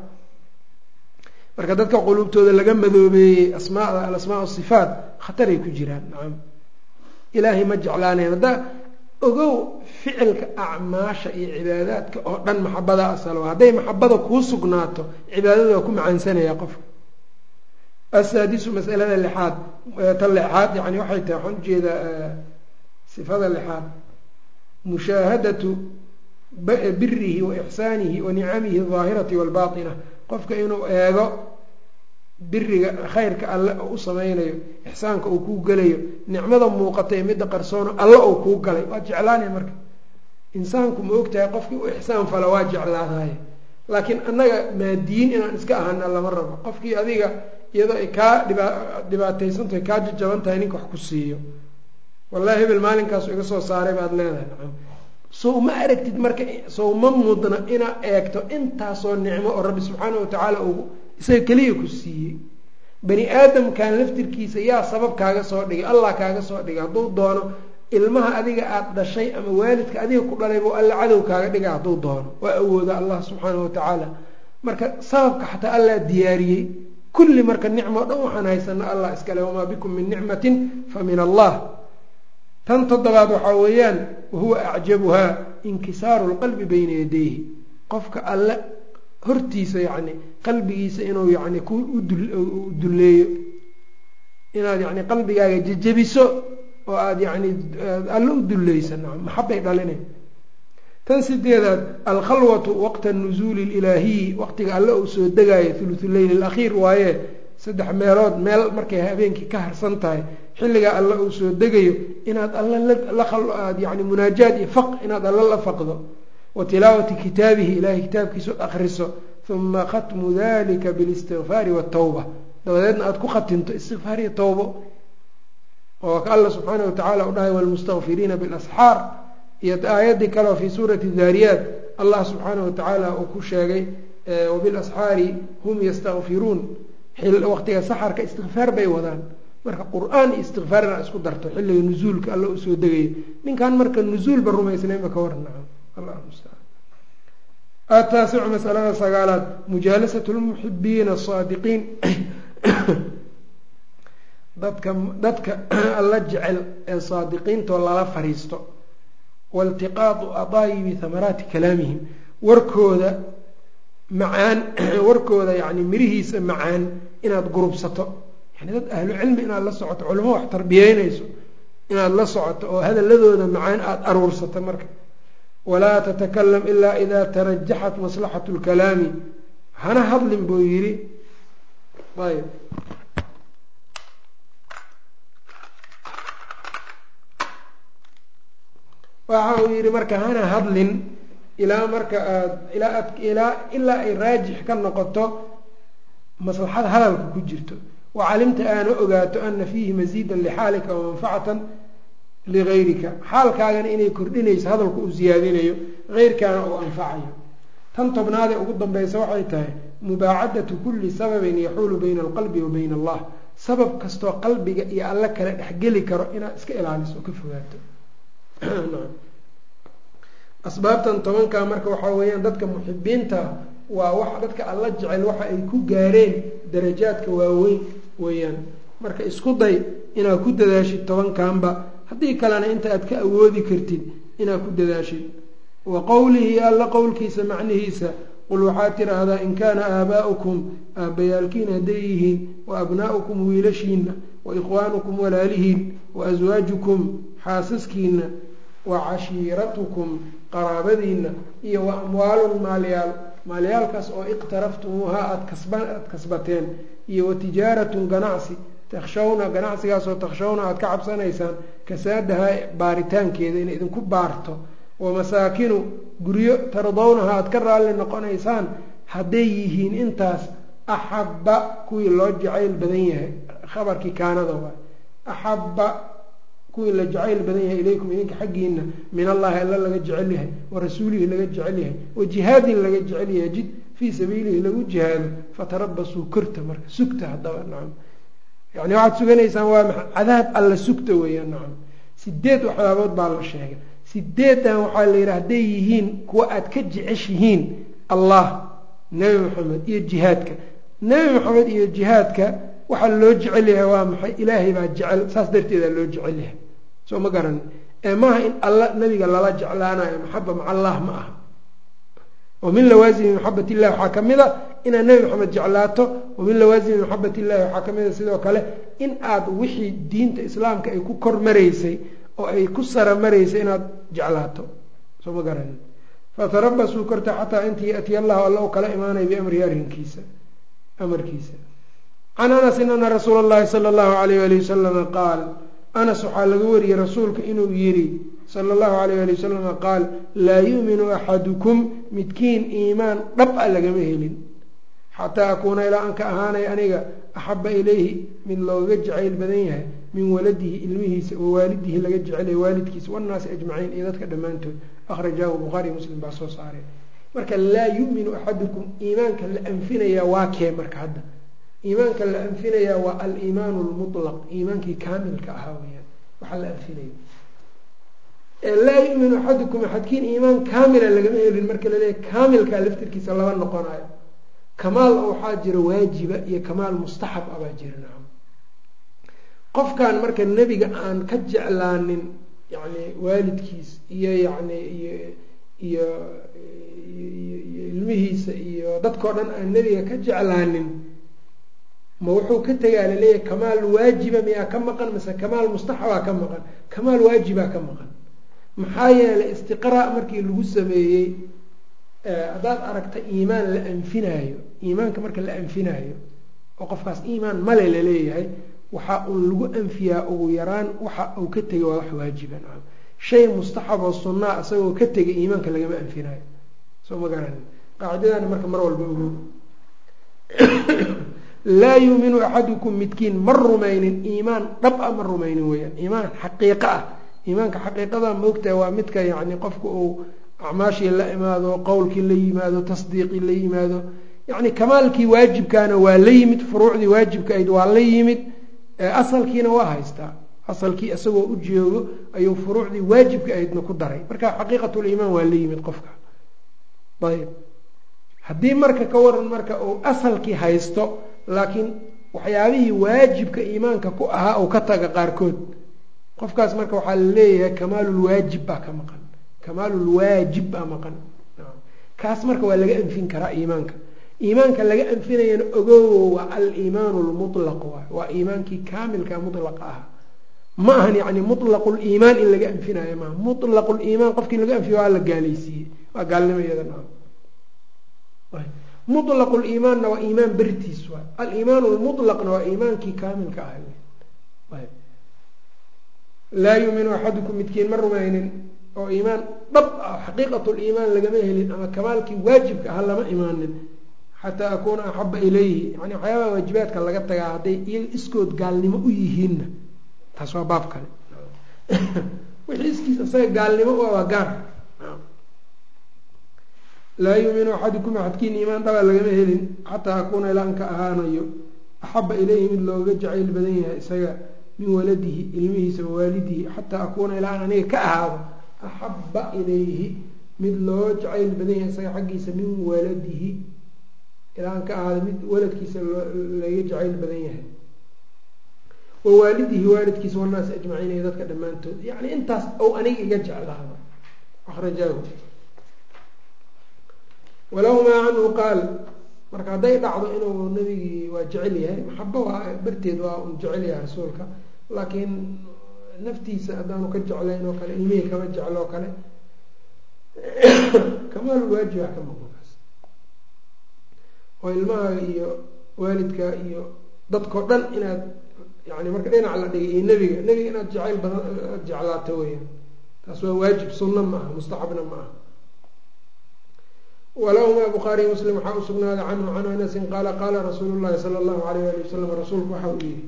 Speaker 1: marka dadka quluubtooda laga madoobeeyey asmaada alasmaa sifaat khataray ku jiraan nacam ilaahay ma jeclaanayan haddaa ogow ficilka acmaasha iyo cibaadaadka oo dhan maxabada asalo hadday maxabada kuu sugnaato cibaadada waa ku macaansanaya qofka asaadisu masalada lixaad ta lixaad yani waxay tahay waxaan ujeedaa sifada lixaad mushaahadatu birihi wa ixsaanihi wa nicamihi aldaahirati waalbaatina qofka inuu eego biriga khayrka alle oo u sameynayo ixsaanka uu kuu gelayo nicmada muuqata ee midda qarsoono alle uu kuu galay waa jeclaanaya marka insaanku ma ogtahay qofkii u ixsaan fala waa jeclaadaye laakiin annaga maadiyin inaan iska ahana lama rabo qofkii adiga iyadoo ay kaa dhiba dhibaataysantahay kaa jajaban tahay ninka wax ku siiyo wallahi hebel maalinkaasu iga soo saaray baad leedahay nacam sow ma aragtid marka sow ma mudna inaa eegto intaasoo nicmo oo rabbi subxaana watacaala uu isaga keliya ku siiyey bani aadamkan laftirkiisa yaa sabab kaaga soo dhigay allah kaaga soo dhigay hadduu doono ilmaha adiga aada dhashay ama waalidka adiga ku dhalay buu alla cadow kaaga dhigay hadduu doono waa awooda allah subxaana watacaala marka sababka xataa allah diyaariyey kulli marka nicmo o dhan waxaan haysana allah iskale wamaa bikum min nicmatin fa min allah tan toddobaad waxaa weeyaan wahuwa acjabuhaa inkisaaru lqalbi bayna yadayhi qofka alle hortiisa yacni qalbigiisa inuu yani ku udulleeyo inaad yani qalbigaaga jejebiso oo aada yani alle u dulleysa nacam maxabay dhalinay tan sideedaad alkhalwatu waqta nuzuuli ilaahiyi waqtiga alle uu soo degaayo thuluthuleyl alakhiir waaye saddex meelood meel markay habeenkii ka harsan tahay xilligaa alle uu soo degayo inaad alle laad yani munaajaad iyo faq inaad alle la faqdo wa tilaawati kitaabihi ilahay kitaabkiisa akriso uma khatmu dalika bilistikfaari watawba dabadeedna aada ku khatinto istikfaar iyo tawbo oo ka alla subxaana watacaala u dhahay walmustakfiriina bilasxaar iyo aayaddii kaleo fii suurati daariyaat allah subxaana watacaala uu ku sheegay wabilasxaari hum yastakfiruun waqtiga saxarka istikfaar bay wadaan marka qur-aan iyo istikfaar inaa isku darto xilliga nuzuulka alla uu soo degayo ninkan marka nuzuulba rumaysnaynba ka waran nacam allah mustacaan ataasicu masalada sagaalaad mujaalasat lmuxibiina asaadiqiin dadka dadka alla jecel ee saadiqiintoo lala fariisto waltiqaatu adaayibi hamaraati kalaamihim warkooda macaan warkooda yani mirihiisa macaan inaad gurubsato yani dad ahlu cilmi inaad la socoto culamo wax tarbiyeynayso inaad la socoto oo hadaladooda macaan aada aruursato marka walaa tatakalam ilaa idaa tarajaxat maslaxatu lkalaami hana hadlin buu yidhi ayb waxa uu yidhi marka hana hadlin ilaa marka aad ilaa aad ilaa ilaa ay raajix ka noqoto maslaxada hadalka ku jirto wa calimta aana ogaato ana fiihi masiidan lixaalika wamanfacatan ligayrika xaalkaagana inay kordhinayso hadalku uu siyaadinayo heyrkaana uu anfacayo tan tobnaadee ugu dambaysa waxay tahay mubaacadatu kulli sababin yaxuulu bayna alqalbi wa bayna allah sabab kastoo qalbiga iyo alle kale dhexgeli karo inaad iska ilaaliso oo ka fogaato asbaabtan tobankaa marka waxaa weeyaan dadka muxibiinta waa wax dadka alla jecel waxa ay ku gaareen darajaadka waaweyn weeyaan marka isku day inaad ku dadaashid tobankanba haddii kalena inta aad ka awoodi kartid inaad ku dadaashid wa qowlihi alla qowlkiisa macnihiisa qul waxaad tidhaahdaa in kaana aabaa'ukum aabbayaalkiin hadday yihiin wa abnaa'ukum wiilashiina wa ikhwaanukum walaalihiin wa aswaajukum xaasaskiina wa cashiiratukum qaraabadiina iyo wa amwaalun maalyaal maalyaalkaas oo iqtaraftumuuhaa aad kasban aada kasbateen iyo wa tijaaratun ganacsi takshawna ganacsigaasoo takshawna aada ka cabsanaysaan kasaadahaa baaritaankeeda inay idinku baarto wa masaakinu guryo tardawnaha aada ka raalli noqonaysaan hadday yihiin intaas axabba kuwii loo jacayl badan yahay khabarkii kaanada waay axabba kuwii la jacayl badan yahay ilaykum idinka xaggiina min allahi alla laga jecel yahay wa rasuulihi laga jecel yahay wa jihaadin laga jecel yahay jid fii sabiilihi lagu jihaado fatarabasuu korta marka sugta haddaba nacam yani waxaad suganaysaan waa maa cadaab alla sugta weeyaan nacam sideed waxyaabood baa la sheegay sideedan waxaa la yidhi hadday yihiin kuwa aad ka jeceshihiin allah nebi maxamed iyo jihaadka nebi maxamed iyo jihaadka waxaa loo jecel yahay waa maxay ilaahay baa jecel saas darteedaa loo jecel yahay soo ma garan ee maaha in alla nabiga lala jeclaanayo maxaba maca allah ma aha wa min lawaasimi maxabat illahi waxaa kamid a inaad nebi maxamed jeclaato wa min lawaasimi maxabat illahi waxaa kamid a sidoo kale in aad wixii diinta islaamka ay ku kor maraysay oo ay ku sara maraysay inaad jeclaato soo ma garan fatarabasuu korta xataa intii yatiya allahu alla u kala imaanaya biamrihi arrinkiisa amarkiisa can anasin ana rasuula اllahi salى اllahu alayh ali wasalama qaal anas waxaa laga wariyey rasuulka inuu yidhi sala اllahu alayh ali wasalama qaal laa yu'minu axadukum midkiin iimaan dhab a lagama helin xataa akuuna ilaa aan ka ahaanay aniga axaba ilayhi mid looga jacayl badan yahay min waladihi ilmihiisa wa waalidihi laga jecelaya waalidkiisa wannaasi ajmaciin iyo dadka dhammaantood akhrajaahu bukhaari muslim baa soo saareen marka laa yuminu axadukum iimaanka la anfinayaa waa kee marka hadda iimaanka la anfinayaa waa aliimaanu lmutlaq iimaankii kaamilka ahaa weyaan waxaa la anfinaya laa yuminu axadukum axadkiin iimaan kaamila lagama helin marka laleeyahy kaamilkaa laftirkiisa laba noqonayo kamaal waxaa jira waajiba iyo kamaal mustaxab a baa jira nacam qofkan marka nebiga aan ka jeclaanin yani waalidkiis iyo yani iyo iyo iyo ilmihiisa iyo dadkao dhan aan nebiga ka jeclaanin ma wuxuu ka tegaa laleeyahay kamaal waajiba miyaa ka maqan mase kamaal mustaxabaa ka maqan kamaal waajibaa ka maqan maxaa yeelay istiqraa markii lagu sameeyey haddaad aragta iimaan la anfinaayo iimaanka marka la anfinaayo oo qofkaas iimaan male laleeyahay waxaa uun lagu anfiyaa ugu yaraan waxa uu ka tegay waa wax waajiban shay mustaxab oo sunnaa isagoo ka tegay iimaanka lagama anfinaayo soo ma garanin qaacidadaana marka mar walba ogo laa yuuminu axadukum midkiin ma rumaynin iimaan dhab a ma rumaynin weyaan iimaan xaqiiqo ah iimaanka xaqiiqada maogtaha waa midka yacni qofka uu acmaashii la imaado qowlkii la yimaado tasdiiqii la yimaado yacni kamaalkii waajibkaana waa la yimid furuucdii waajibka ayd waa la yimid asalkiina waa haystaa asalkii isagoo u joogo ayuu furuucdii waajibka ahaydna ku daray marka xaqiiqatuliimaan waa la yimid qofka ayb haddii marka ka waran marka uu asalkii haysto laakiin waxyaabihii waajibka iimaanka ku ahaa uu ka taga qaarkood qofkaas marka waxaa la leeyahay kamaalulwaajib baa ka maqan kamaalulwaajib baa maqan kaas marka waa laga anfin karaa iimaanka iimaanka laga anfinayana ogowo waa aliimaanu lmutlaq waay waa iimaankii kaamilka mutlaqa ah ma ahan yani mutlaquliimaan in laga anfinayo maaha mutlaquliimaan qofkii laga anfiyo waa la gaalaysiiyey waa gaalnimo iyadana mutlaqu liimaanna waa iimaan bertiis waay aliimaan lmutlaqna waa iimaankii kaamilka ah laa yuuminu axadukum midkiin ma rumaynin oo iimaan dhab ah xaqiiqat liimaan lagama helin ama kamaalkii waajibka aha lama imaanin xataa akuuna axaba ilayhi yani waxyaabaha waajibaadka laga tagaa hadday iyaga iskood gaalnimo u yihiinna taas waa baab kale wixii iskiis isaga gaalnimo u ah waa gaar laa yuuminu axadukum axadkiin iimaan dhaba lagama helin xataa akuuna ilaa an ka ahaanayo axaba ilayhi mid looga jacayl badan yahay isaga min waladihi ilmihiisa wawaalidihi xataa akuuna ilaa an aniga ka ahaado axaba ilayhi mid loo jacayl badan yahay isaga xaggiisa min waladihi ilaa an ka ahaado mid waladkiisa laga jacayl badan yahay wawaalidihi waalidkiisa wanaasi ajmaciin iyo dadka dhammaantood yani intaas ou aniga iga jeclaado akrajaahu walahumaa canhu qaal marka hadday dhacdo inuu nabigii waa jecel yahay maxabo waa barteed waa un jecel yahay rasuulka laakiin naftiisa haddaanu ka jeclayn oo kale ilmihii kama jeclo oo kale kamaalulwaajib wax ka maqankaas oo ilmaha iyo waalidka iyo dadkao dhan inaad yani marka dhinac la dhigay iyo nebiga nebiga inaad jacayl badan aad jeclaato weyaan taas waa waajib sunna ma aha mustaxabna ma aha walahumaa bukhaariy muslim waxaa u sugnaaday canhu can anasin qaala qaala rasuulu llahi sala allahu alayh ali wasalam rasuulku waxa uu yihi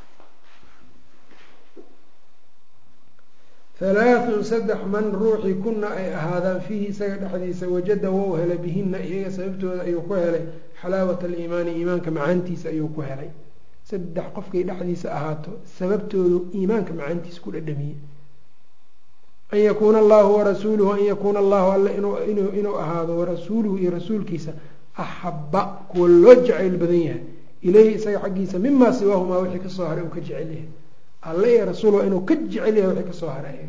Speaker 1: halaathun saddex man ruuxii kuna ay ahaadaan fiihi isaga dhexdiisa wajada wou helay bihina iyaga sababtooda ayuu ku helay xalaawat aliimaani iimaanka macaantiisa ayuu ku helay saddex qofkay dhexdiisa ahaato sababtoodu iimaanka macaantiisa ku dhadhamiyey an yakuuna allahu warasuuluhu an yakuuna allahu alle inuu ahaado warasuuluhu iyo rasuulkiisa axaba kuwa loo jacayl badan yahay ileyhi isaga xaggiisa mimaa siwaahumaa wixii kasoo haray uu ka jecel yahay alle iyo rasuul waa inuu ka jecel yahay wixii kasoo haray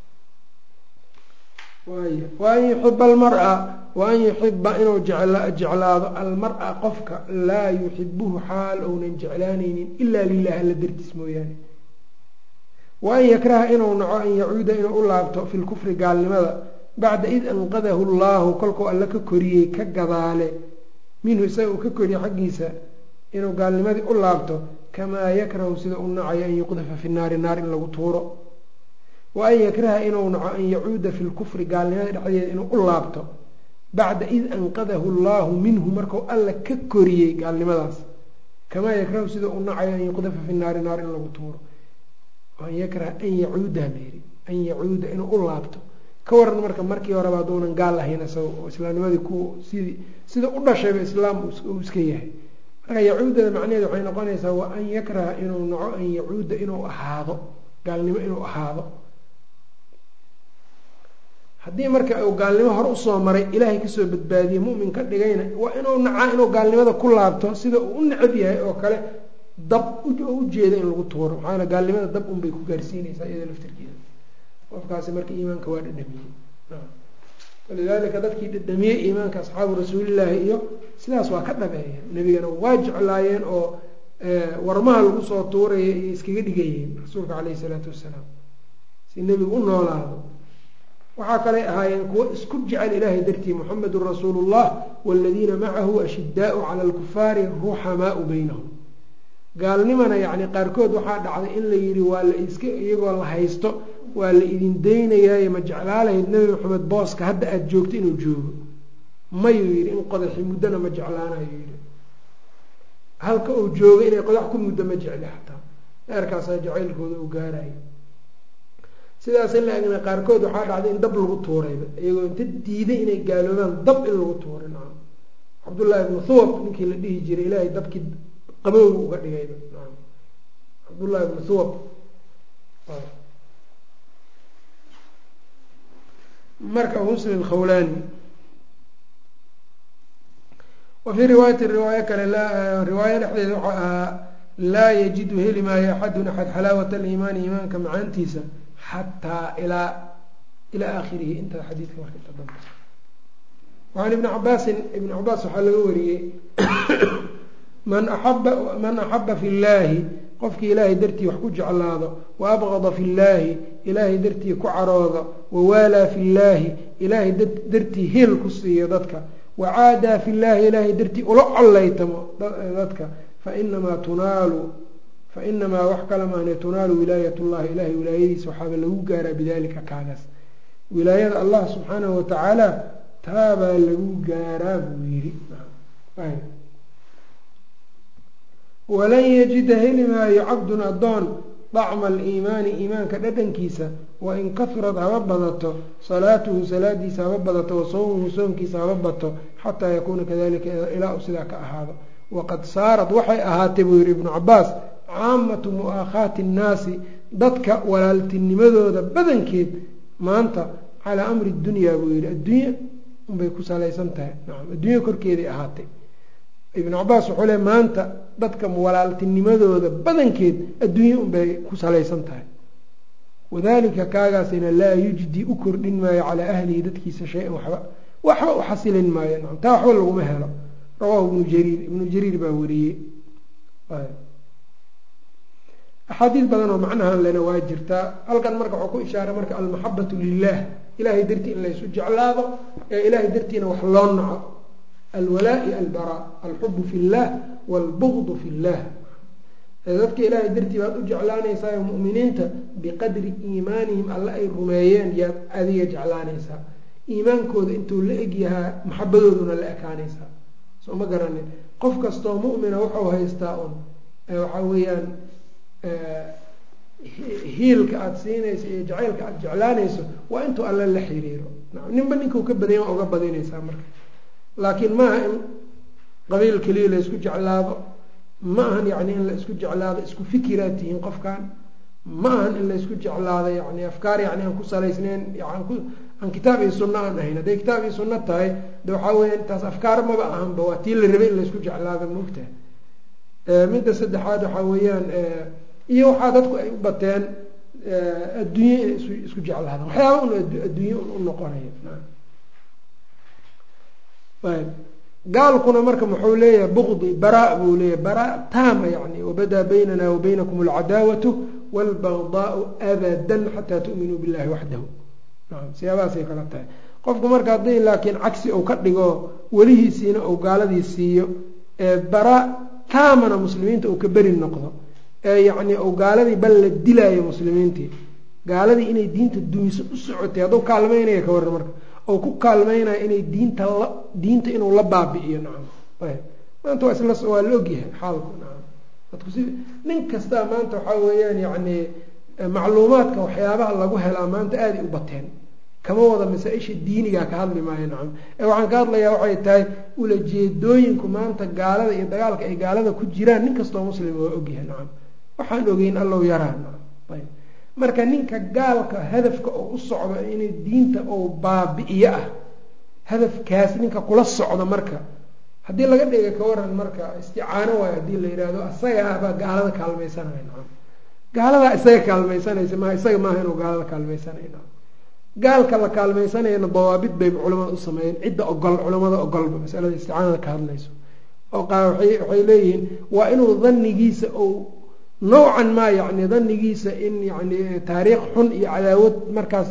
Speaker 1: waay wa an yuxiba almara wa an yuxiba inuu jeclaado almara qofka laa yuxibuhu xaal ounan jeclaanaynin ilaa lilahi alla dartiis mooyaane wa an yakraha inuu naco an yacuuda inuu u laabto fi lkufri gaalnimada bacda id anqadahu llahu kolkuu alle ka koriyey ka gadaale minhu isaga uu ka koriyey xaggiisa inuu gaalnimadii u laabto kamaa yakrahu sida u nacayo an yuqdafa fi naari naar in lagu tuuro wa an yakraha inuu naco an yacuuda fi lkufri gaalnimada dhexdeeda inuu u laabto bacda id anqadahu llahu minhu marku alla ka koriyey gaalnimadaas kamaa yakrahu sida u nacayo an yuqdafa fi naari naar in lagu tuuro an yakraha an yacuuda layiri an yacuuda inuu u laabto ka waran marka markii horeba hadduunan gaal ahayn isaga oo islaamnimadii ku sidii sida u dhashayba islaam uu iska yahay marka yacuudada macnaheed waxay noqonaysaa wa an yakraha inuu naco an yacuuda inuu ahaado gaalnimo inuu ahaado haddii marka uu gaalnimo hore usoo maray ilaahay kasoo badbaadiyey mumin ka dhigayna waa inuu nacaa inuu gaalnimada ku laabto sida uu u necab yahay oo kale dab ujeeda in lagu tuuro maxaa yale gaalnimada dab unbay ku gaarsiinaysaa iyada laftirkeeda qofkaasi marka iimaanka waa dhadhamiyey walidaalika dadkii dhadhamiyey iimaanka asxaabu rasuulillaahi iyo sidaas waa ka dhabeeyeen nebigana waa jeclaayeen oo warmaha lagu soo tuuraya iyo iskaga dhigayeen rasuulka caleyhi isalaatu wassalaam si nebigu u noolaado waxaa kaley ahaayeen kuwo isku jecel ilaahay dartii muxamedun rasuulu llah waaladiina macahu ashidaau cala alkufaari ruxamaau beynahum gaalnimana yacni qaarkood waxaa dhacday in la yidhi waa la iska iyagoo la haysto waa la idin daynayaayo ma jeclaalahayd nebi maxamed booska hadda aada joogto inuu joogo mayuu yidhi in qodaxi muddona ma jeclaanayo yidhi halka uu joogo inay qodax ku muddo ma jecli xataa eerkaasaa jacaylkooda uu gaarayo sidaas in la egna qaarkood waxaa dhacday in dab lagu tuurayba iyagoo inta diiday inay gaaloobaan dab in lagu tuuray nacam cabdullaahi ibnu thuwab ninkii la dhihi jiray ilaahay dabkii qabowga uga dhigayba nacam cabdullahi ibnu thuwab marka abu muslim alkhawlaani wa fii riwaayati riwaayo kale riwaayo dhexdeeda waxaa ahaa laa yajidu heli maayo axadun axad xalaawata aliimaani iimaanka macaantiisa xataa ilaa ilaa aakhirihi inta xadiidka marka inta dambe wacan ibni cabaasin ibni cabaas waxaa laga wariyey man aaba man axaba fi llaahi qofkii ilaahay dartii wax ku jeclaado wa abqada fi llaahi ilaahay dartii ku caroodo wawaalaa fi llaahi ilaahay dartii heel ku siiyo dadka wacaadaa fi llaahi ilaahay dartii ula collaytamo dadka fainamaa tunaalu fainamaa wax kala maahne tunaalu wilaayat llahi ilahay wilaayadiisa waxaaba lagu gaaraa bidalika kaagaas wilaayada allah subxaanahu watacaala taabaa lagu gaaraa buu yidhi walan yajida heli maayo cabdun addoon dacma aliimaani iimaanka dhadhankiisa wain kahurad haba badato salaatuhu salaadiisa haba badato wa sawmuhu soonkiisa haba bato xataa yakuuna kadalika ilaa u sidaa ka ahaado waqad saarad waxay ahaatay buu yihi ibnu cabaas caamatu mu'aakhaati nnaasi dadka walaaltinimadooda badankeed maanta calaa amri dunyaa buu yihi addunya unbay ku salaysan tahay nacam addunya korkeeday ahaatay ibnu cabaas wuxuu le maanta dadka walaaltinimadooda badankeed adduunye unbay ku salaysan tahay wadalika kaagaasina laa yujdi u kordhin maayo calaa ahlihi dadkiisa shay-an waxba waxba u xasilin maayo nacam taa waxba laguma helo rawaahu ibnu jariir ibnu jariir baa wariyey axaadiis badan oo macnahan lena waa jirtaa halkan marka waxuu ku ishaaray marka almaxabatu lilah ilahay dartii in laysu jeclaado ee ilahay dartiina wax loo naco alwalaa iyo albara alxubu fi llah waalbugdu fi llah dadka ilaahay dartii baad u jeclaanaysaa muminiinta biqadri iimaanihim alle ay rumeeyeen yaad adiga jeclaanaysaa iimaankooda intuu la egyahaa maxabadooduna la ekaanaysaa soo ma garanin qof kastoo mumina wuxuu haystaa un waxaa weeyaan hiilka aada siinayso iyo jacaylka aada jeclaanayso waa intuu alle la xiriiro ninba ninkuu ka badanya waa uga badinaysaa marka laakiin maaha in qabiil keliya la isku jeclaado ma ahan yani in la isku jeclaado isku fikiraad tihiin qofkan ma ahan in la isku jeclaado yani afkaar yani aan ku salaysnayn aan kitaab iyo sunno aan ahayn hadday kitaab iyo sunno tahay de waxaa weya taas afkaar maba ahanba waa tii la rabay in la isku jeclaado maogtaha midda saddexaad waxaa weeyaan iyo waxaa dadku ay u bateen adduunye inay is isku jeclaadaan waxyaaba un adduunye un u noqonayo gaalkuna marka muxuu leeyahay bukdi bara buu leeyahay bara taama yani wabadaa baynana wa baynakum alcadaawatu waalbagdaau abadan xataa tu'minuu billahi waxdahu naam siyaabahaasay kala tahay qofku marka haddii laakiin cagsi uu ka dhigo welihiisiina uu gaaladii siiyo bara taamana muslimiinta uu ka beri noqdo ee yacni uu gaaladii bal la dilaayo muslimiintii gaaladii inay diinta dumiso u socotay hadduu kaalmeynaya ka waran marka oo ku kaalmeynaya inay diinta la diinta inuu la baabi'iyo nacam maanta waa isla waa la ogyahay xaalku nacam dadku si nin kastaa maanta waxaa weeyaan yacni macluumaadka waxyaabaha lagu helaa maanta aaday u bateen kama wada masaa-isha diinigaa ka hadli maayo nacam ee waxaan ka hadlayaa waxay tahay ulajeedooyinku maanta gaalada iyo dagaalka ay gaalada ku jiraan nin kastoo muslim waa ogyahay nacam waxaan ogeyn allow yaraa nacam ayb marka ninka gaalka hadafka oo u socdo inay diinta oo baabi'iyo ah hadafkaas ninka kula socdo marka haddii laga dhiga ka waran marka isticaano waayo haddii la yidhaahdo isagaabaa gaalada kaalmaysanaya nacam gaaladaa isaga kaalmaysanaysa maha isaga maaha inuu gaalada kaalmaysanay nacam gaalka la kaalmaysanayana dawaabid bay culamada u sameeyeen cidda ogol culamada ogolba masalada isticaanada ka hadlayso oo waxay leeyihiin waa inuu danigiisa ou nowcan maa yani danigiisa in yani taariikh xun iyo cadaawad markaas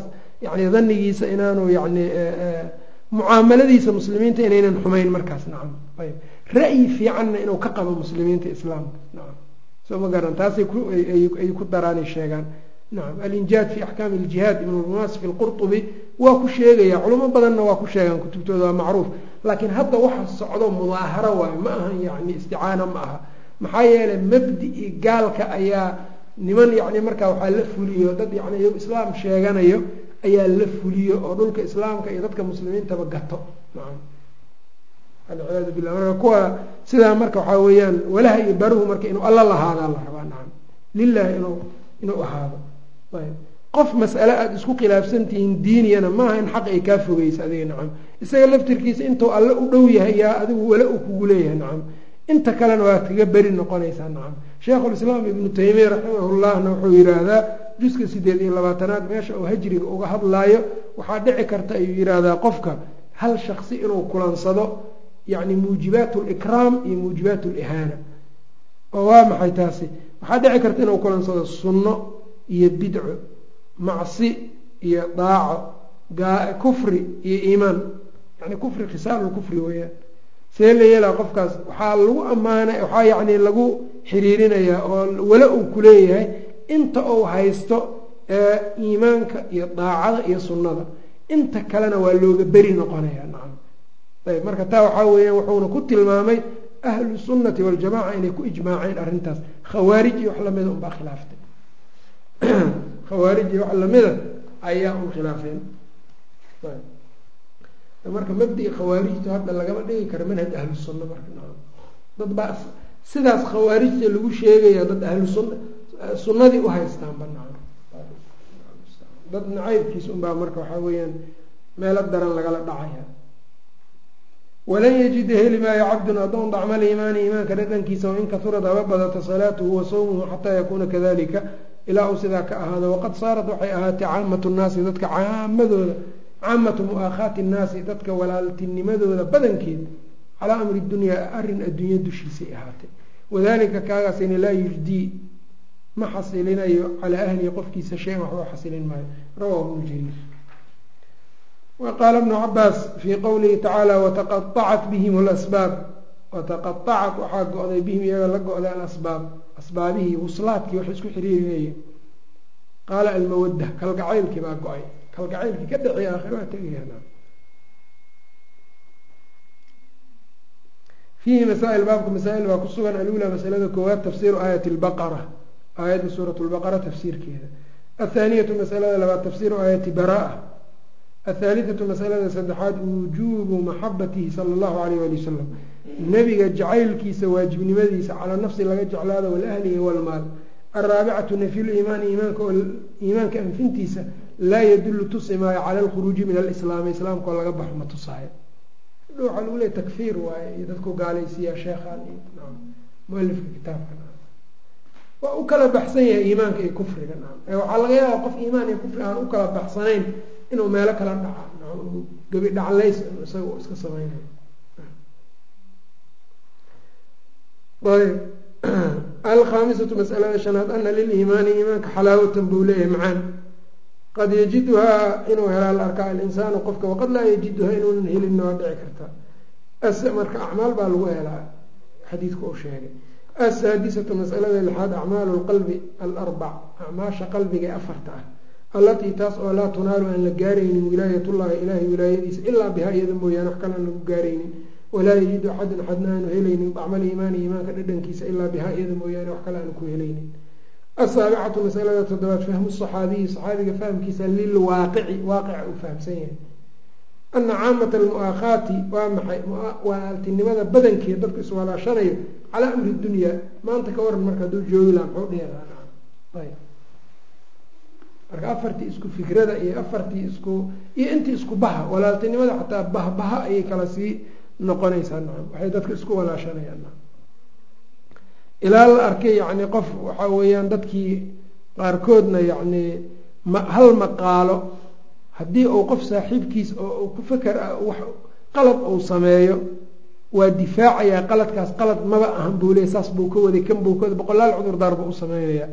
Speaker 1: yani danigiisa inaanu yani mucaamaladiisa muslimiinta inaynan xumayn markaas nacam ayb ra'yi fiicanna inuu ka qabo muslimiinta islaamka nacam soo ma garan taasay ay ku daraanay sheegaan nacam alinjaad fi axkaami iljihaad ibn lmunaas fi lqurtubi waa ku sheegaya culamo badanna waa ku sheegaan kutubtooda waa macruuf laakiin hadda waxa socdo mudaaharo waayo ma ahan yani isticaano ma aha maxaa yeelay mabdi-i gaalka ayaa niman yani markaa waxaa la fuliyo dad yani iyagu islaam sheeganayo ayaa la fuliyo oo dhulka islaamka iyo dadka muslimiintaba gato nacam alciyaadu billah marka kuwa sidaa marka waxaa weeyaan walaha iyo baruhu marka inuu alla lahaadaa la rabaa nacam lilahi inuu inuu ahaado ayb qof mas'ale aada isku khilaafsantihiin diiniyana maaha in xaq ay kaa fogeysa adiga nacam isaga laftirkiisa intuu alle u dhow yahay yaa adigu wala uu kugu leeyahay nacam inta kalena waa kaga beri noqonaysaa nacam sheikhulislaam ibnu taymiya raximahullahna wuxuu yidhaahdaa juska sideed iyo labaatanaad meesha uu hajriga uga hadlaayo waxaa dhici karta ayuu yidhaahdaa qofka hal shaksi inuu kulansado yacni muujibaat likraam iyo muujibaat lihaana oo waa maxay taasi waxaa dhici karta inuu kulansado sunno iyo bidco macsi iyo daaco kufri iyo iimaan yani kufri khisaalu kufri weeyaan see la yeelaa qofkaas waxaa lagu ammaana waxaa yacni lagu xiriirinayaa oo wala uu kuleeyahay inta uu haysto iimaanka iyo daacada iyo sunnada inta kalena waa looga beri noqonaya nacam ayb marka taa waxaa weeyaan wuxuuna ku tilmaamay ahlu sunnati waljamaca inay ku ijmaaceen arrintaas khawaarij iyo wax lamida unbaa khilaaftay khawaarij iyo wax lamida ayaa un khilaafeen marka mabdi khawaarijtu hadda lagama dhigi karo manhaj ahlu sunna marka nacam dad baa sidaas khawaarijta lagu sheegaya dad ahlu sunna sunnadii u haystaanba nacam dad nacaybkiis unbaa marka waxaa weeyaan meelo daran lagala dhacaya walan yajida heli maayo cabdun adoon dacma liimaani iimaanka dhadhankiisa wain kaurad haba badata salaatuhu wa sawmuhu xataa yakuuna kadalika ilaa uu sidaa ka ahaado waqad saarat waxay ahaatay caamatu nnaasi dadka caamadooda caamatu mu'aakhaati nnaasi dadka walaaltinimadooda badankeed calaa amri dunyaa arrin adduunya dushiisay ahaatay wadalika kaagaasina laa yujdii ma xasilinayo calaa ahlihi qofkiisa shayan waxba xasilin maayo rawahu bnu jariir wa qaala bnu cabaas fii qowlihi tacaala wataqaacat bihim lasbaab wataqaacat waxaa go-day bihim iyaga la go-day alasbaab asbaabihii wuslaadkii wax isku xiriirinayeen qaala almawadda kalgacaylkii baa go-ay kalgacaylkii ka dhexey aakhira waa tegayaan fiihi masaa'il baabka masaa-il baa ku sugan alula masalada koowaad tafsiiru aayati lbaqara aayadda suurat lbaqara tafsiirkeeda athaaniyatu masalada labaad tafsiiru aayati baraa athaalithatu masalada saddexaad wujuubu maxabatihi sala allahu alayh wali wasalam nebiga jacaylkiisa waajibnimadiisa calaa nafsi laga jeclaado walahlihi walmaal alraabicatu nafyu liimaani iimaanka iimaanka anfintiisa laa yadullu tusi maayo cala alkhuruuji min alislaami islaamka oo laga baxo ma tusaayo waxaa lagu leey takfiir waaye iyo dadku gaalaysiiyaa sheekhaan iyo mualifka kitaabka waa u kala baxsan yahay iimaanka iyo kufriga ee waxaa laga yaaba qof iimaan iyo kufri aan u kala baxsanayn inuu meelo kala dhaca gabi dhaclays isaga iska samaynayo ayb alkhaamisatu masalada shanaad ana liliimaani iimaanka xalaawatan buu leeyahay macaan qad yajiduhaa inuu helaa la arkaa alinsaanu qofka waqad laa yajiduhaa inuunan helinna waa dhici karta marka acmaal baa lagu helaa xadiidku uu sheegay asaadisatu masalada lixaad acmaalu lqalbi alarbac acmaasha qalbiga ee afarta ah allatii taas oo laa tunaalu aan la gaaraynin wilaayatullahi ilaahay wilaayadiisa ilaa bihaa iyada mooyaane wax kale aan lagu gaaraynin walaa yajidu axadun axadna aanu helaynin dacmal iimaani iimaanka dhadhankiisa ilaa bihaa iyada mooyaane wax kale aanu ku helaynin asaabicatu masalada toddobaad fahmu saxaabiyi saxaabiga fahamkiisa lilwaaqici waaqica uu fahamsan yahay ana caamata almu'aakhaati waa maxay walaaltinimada badankeed dadku iswalaashanayo calaa amri dunyaa maanta ka waran marka hadduu joogi laha muxuu dhihi marka afartii isku fikrada iyo afartii isku iyo intii isku baha walaaltinimada xataa bahbaha ayay kala sii noqonaysaa nacam waxay dadka isku walaashanayaan nacam ilaa la arkay yacni qof waxaa weeyaan dadkii qaarkoodna yacni ma hal maqaalo haddii uu qof saaxiibkiis oo ku faker ah wax qalad uu sameeyo waa difaacayaa qaladkaas qalad maba ahan buu leey saas buu ka waday kan buu ka waday boqolaal cudurdaar buu u sameynaya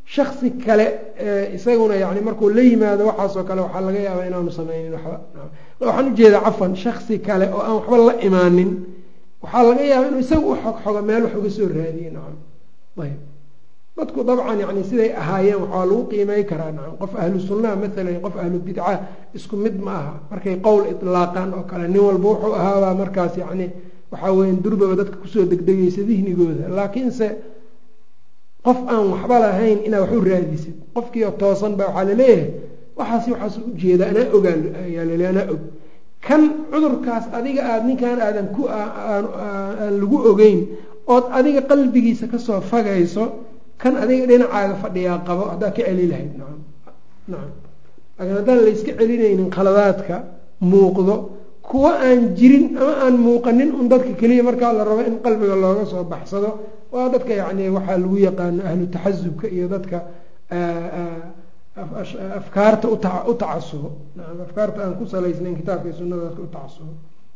Speaker 1: shaksi kale isaguna yani markuu la yimaado waxaasoo kale waxaa laga yaabaa inaanu sameynin waxba waxaan ujeedaa cafan shaksi kale oo aan waxba la imaanin waxaa laga yaabaa inuu isaga u xog xogo meel wax uga soo raadiye nacam ayb dadku dabcan yani siday ahaayeen waxaa lagu qiimey karaa nacam qof ahlu sunnaha maalan qof ahlu bidca isku mid ma aha markay qowl itlaaqaan oo kale nin walba wuxuu ahaabaa markaas yani waxaa weya durbaba dadka kusoo degdegaysa dihnigooda laakiinse qof aan waxba lahayn inaa wax u raadisid qofkiio toosan baa waxaa laleeyahay waxaas waxaas ujeeda anaa ogaa ayaa lale anaa og kan cudurkaas adiga aada ninkan aadan ku aan lagu ogeyn ood adiga qalbigiisa kasoo fagayso kan adiga dhinacaaga fadhiyaa qabo haddaa ka celi lahayd nacam nacam laakiin haddaan layska celinaynin khaladaadka muuqdo kuwa aan jirin ama aan muuqanin un dadka keliya markaa la rabo in qalbiga looga soo baxsado waa dadka yacni waxaa lagu yaqaano ahlu taxasubka iyo dadka afkaarta u tacasubo naam afkaarta aan ku salaysnayn kitaabka iyo sunada dadka u tacasubo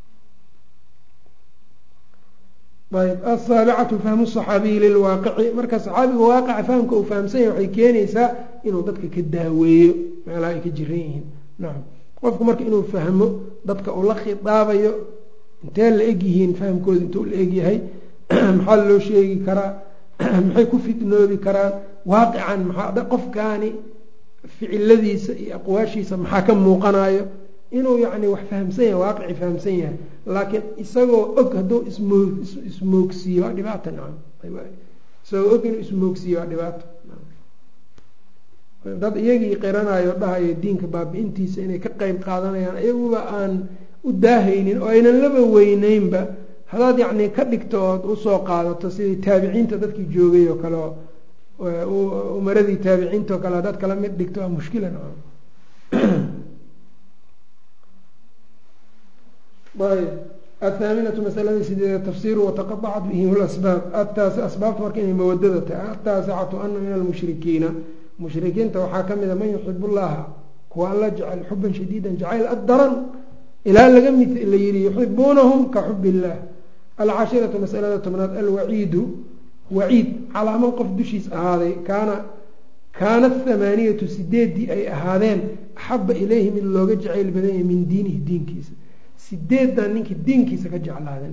Speaker 1: ayb asaabicatu fahmu saxaabiyi lilwaaqici marka saxaabiga waaqica fahamka uu fahamsan yahay waxay keenaysaa inuu dadka ka daaweeyo meelaha ay ka jiran yihiin nacam qofku marka inuu fahmo dadka uu la khidaabayo intee la eg yihiin fahamkooda intuu la egyahay maxaa loo sheegi karaa maxay ku fitnoobi karaan waaqican maxaa qofkaani ficiladiisa iyo aqwaashiisa maxaa ka muuqanayo inuu yacni wax fahamsan yahay waaqici fahamsan yahay laakiin isagoo og hadduu ismoo ismoogsiiyo waa dhibaata nacam isagoo og inuu ismoogsiiyo waa dhibaato dad iyagii qiranayo dhahayo diinka baabi-intiisa inay ka qeyb qaadanayaan iyaguba aan u daahaynin oo aynan laba weyneynba haddaad yacni ka dhigto ood usoo qaadato sidii taabiciinta dadkii joogay oo kale umaradii taabiciinta oo kale haddaad kala mid dhigto waa mushkila nacam ayb athaaminatu masalada sideeda tafsiru wataqaacat bihim lasbaab ataasi asbaabta marka inay mawadada tahay ataasicatu ana min almushrikiina mushrikiinta waxaa ka mida man yuxib llaha kuwa alla jecel xuban shadiidan jacayl addaran ilaa laga mid la yihi yuxibuunahum ka xub illah alcashiratu masalada tobnaad alwaciidu waciid calaamo qof dushiis ahaaday kaana kaana athamaaniyatu sideeddii ay ahaadeen axaba ilayhi mid looga jacayl badan yahay min diinihi diinkiisa sideedan ninkii diinkiisa ka jeclaaday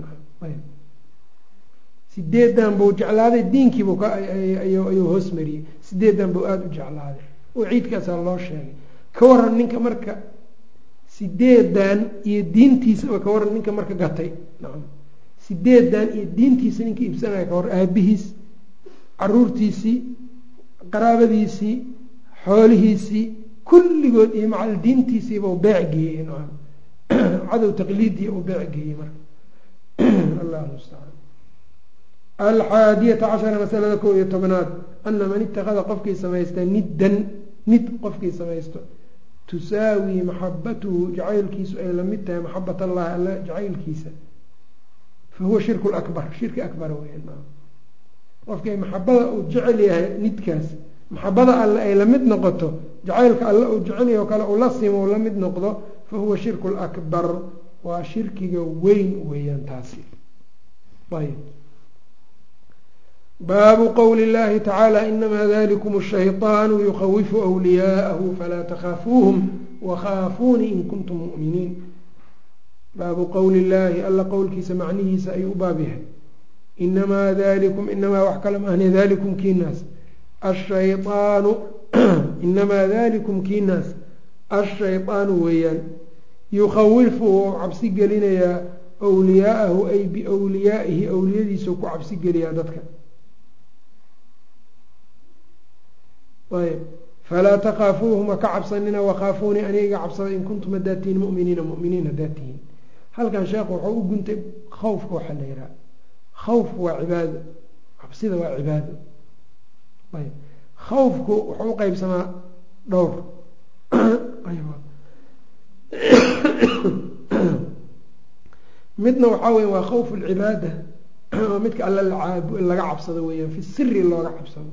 Speaker 1: sideedan buu jeclaaday diinkiibuu ayuu hoos mariyey sideedan buu aada u jeclaaday waciidkaasaa loo sheegay ka waran ninka marka sideedan iyo diintiisaba ka waran ninka marka gatay nacam sideedan iyo diintiisa ninka iibsanaya ka war aabihiis caruurtiisii qaraabadiisii xoolihiisii kulligood iyo macal diintiisiiba u beec geeyey nacam cadow taqliidiya uu beec geeyey marka allah mustacaan alxaadiyata cashara masalada kow iyo tobnaad ana man itakada qofkii samaysta niddan nid qofkii samaysto tusaawi maxabatuhu jacaylkiisu ay lamid tahay maxabat allahi alla jacaylkiisa fahuwa shirku lakbar shirki akbar weyan qofkii maxabada uu jecel yahay nidkaas maxabada alle ay lamid noqoto jacaylka alle uu jecel yahay oo kale uu la simo uu la mid noqdo fahuwa shirku lakbar waa shirkiga weyn weeyaan taasi ayb baabu qowli اllahi tacaala inamaa dalikum الshayطaanu yukhawifu أwliyaءahu falaa takaafuuhum wakhaafuunii in kuntum mu'miniin baabu qowli illaahi alla qowlkiisa macnihiisa ayuu u baab yahay inamaa dalikum inamaa wax kale maahne dalikum kiinaas ashayطaanu inamaa dalikum kiinaas ashayطaanu weeyaan yukhawifu wou cabsi gelinayaa wliyaa'ahu ay biwliyaa'ihi awliyadiisau ku cabsi geliyaa dadka ayb falaa takaafuuhum ha ka cabsanina wakaafuunii aniga cabsada in kuntum haddaad tihiin muminiina muminiin haddaad tihiin halkan sheekhu wuxuu u guntay khawfka waxaa la yihaha khawfku waa cibaado cabsida waa cibaado ayb khawfku wuxuu u qeybsamaa dhowr midna waxaa weya waa khawfu lcibaada oo midka alle laga cabsado weeyaan fi siri looga cabsado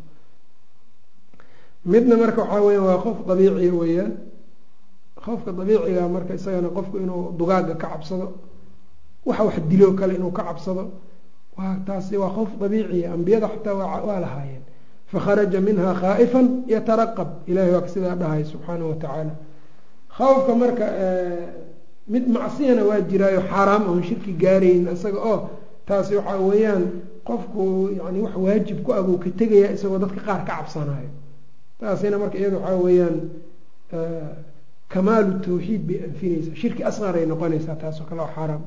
Speaker 1: midna marka waxaa weya waa khowf dabiiciya weeyaan khowfka dabiiciga marka isagana qofku inuu dugaaga ka cabsado waxa wax diloo kale inuu ka cabsado waa taasi waa khowf dabiiciya ambiyada xataa waa lahaayeen fakharaja minha khaa'ifan yataraqab ilahay waa sidaa dhahay subxaanahu watacaala khawfka marka mid macsiyana waa jiraayo xaaraam oon shirki gaarayn isaga oo taasi waxaa weeyaan qofku yani wax waajib ku ah buu ka tegaya isagoo dadka qaar ka cabsanayo taasina marka iyada waxaa weeyaan kamaalu tawxiid bay anfinaysaa shirki asqar ay noqonaysaa taasoo kale oo xaaraam